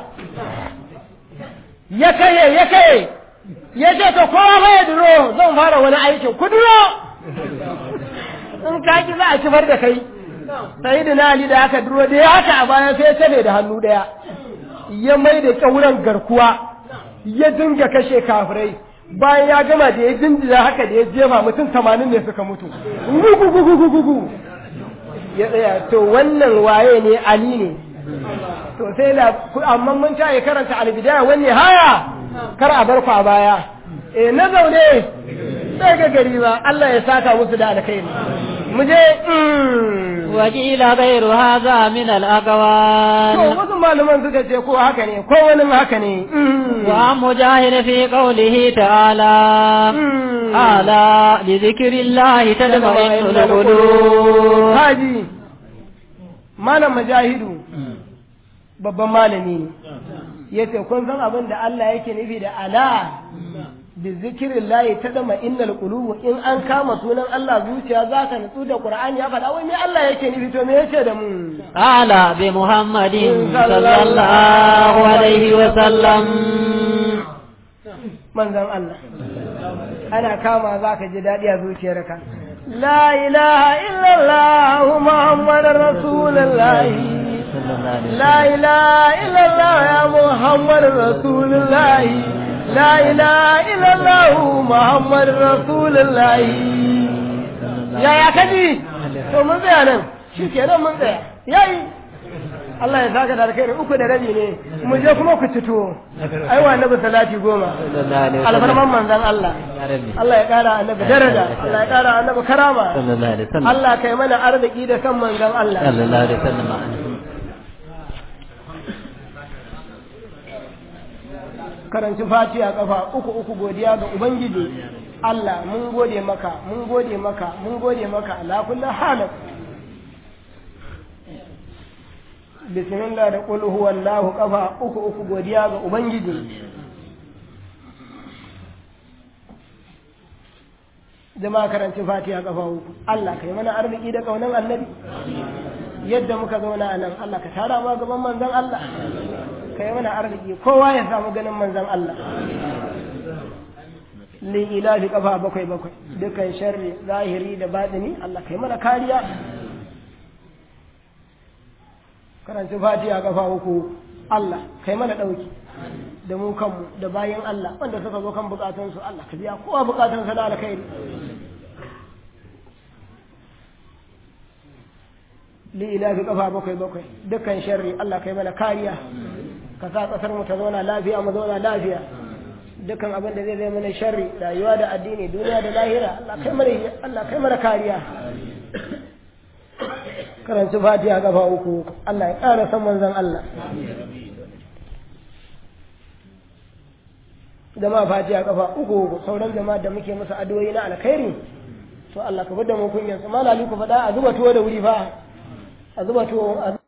ya kaye ya kaye ya ce to kowa fa ya duro zan fara wani aikin ku duro in ka ki za a kifar da kai sai da nali da aka duro da ya haka a baya sai ya tabe da hannu daya ya mai da kyauran garkuwa ya dinga kashe kafirai bayan ya gama da ya jinjira haka da ya jefa mutum tamanin ne suka mutu gugugugugugugu ya tsaya to wannan waye ne ali ne to sai da amma mun ta karanta albidaya wani haya kar a bar ku a baya eh na zaune sai ga gari ba Allah ya saka musu da alkhairi mu je wakila ghairu hadha min al to aqwal wasu malaman suka ce ko haka ne ko wani haka ne wa mujahid fi qawlihi ta'ala ala li dhikrillahi tadma'innul qulub haji malam majahidu babban malami ne yace kun san abin da Allah yake nufi da ala bi zikirin layi ta dama innal qulubu in an kama sunan Allah zuciya za ka nutsu da Qur'ani ya faɗa wai me Allah yake nufi to me yace da mu ala bi muhammadin sallallahu alaihi wa sallam manzon Allah ana kama za ka ji daɗi a zuciyarka la ilaha illallah muhammadar rasulullahi لا إله إلا الله يا محمد رسول الله لا إله إلا الله محمد رسول الله يا يا كجي to mun tsaya nan shi ke nan mun tsaya yayi Allah ya saka da alkhairi uku da rabi ne mu je kuma ku cito ai wa annabi salati goma alfarman manzon Allah Allah ya kara annabi daraja Allah ya kara annabi karama sallallahu alaihi wasallam Allah kai mana arziki da san manzon Allah sallallahu alaihi wasallam karanci fatiha kafa uku uku godiya ga ubangiji Allah mun gode maka mun gode maka mun gode maka ala kulli halin bismillah da qul huwallahu kafa uku uku godiya ga ubangiji jama'a karanci fatiha kafa uku Allah kai mana arziki da kaunan annabi yadda muka zauna a nan Allah ka tara ma gaban manzon Allah ka yi mana arziki kowa ya samu ganin manzon Allah li ilahi kafa bakwai bakwai dukan sharri zahiri da batini Allah ka yi mana kariya karanci fatiha kafa uku Allah ka yi mana dauki da mu kanmu da bayan Allah wanda suka zo kan bukatunsu Allah ka biya kowa bukatunsa da alkhairi li'ilafi kafa bakwai bakwai dukkan sharri Allah kai mana kariya ka sa kasar mu ta zauna lafiya mu zauna lafiya dukkan abin da zai zai mana sharri rayuwa da addini duniya da lahira Allah kai mana Allah kai mana kariya karanci fatiha kafa uku Allah ya ƙara san manzon Allah jama'a fatiha kafa uku sauran jama'a da muke musu addu'o'i na alkhairi to Allah ka bada mu kunyan su malali ku faɗa a zuba tuwo da wuri fa a zuba tuwo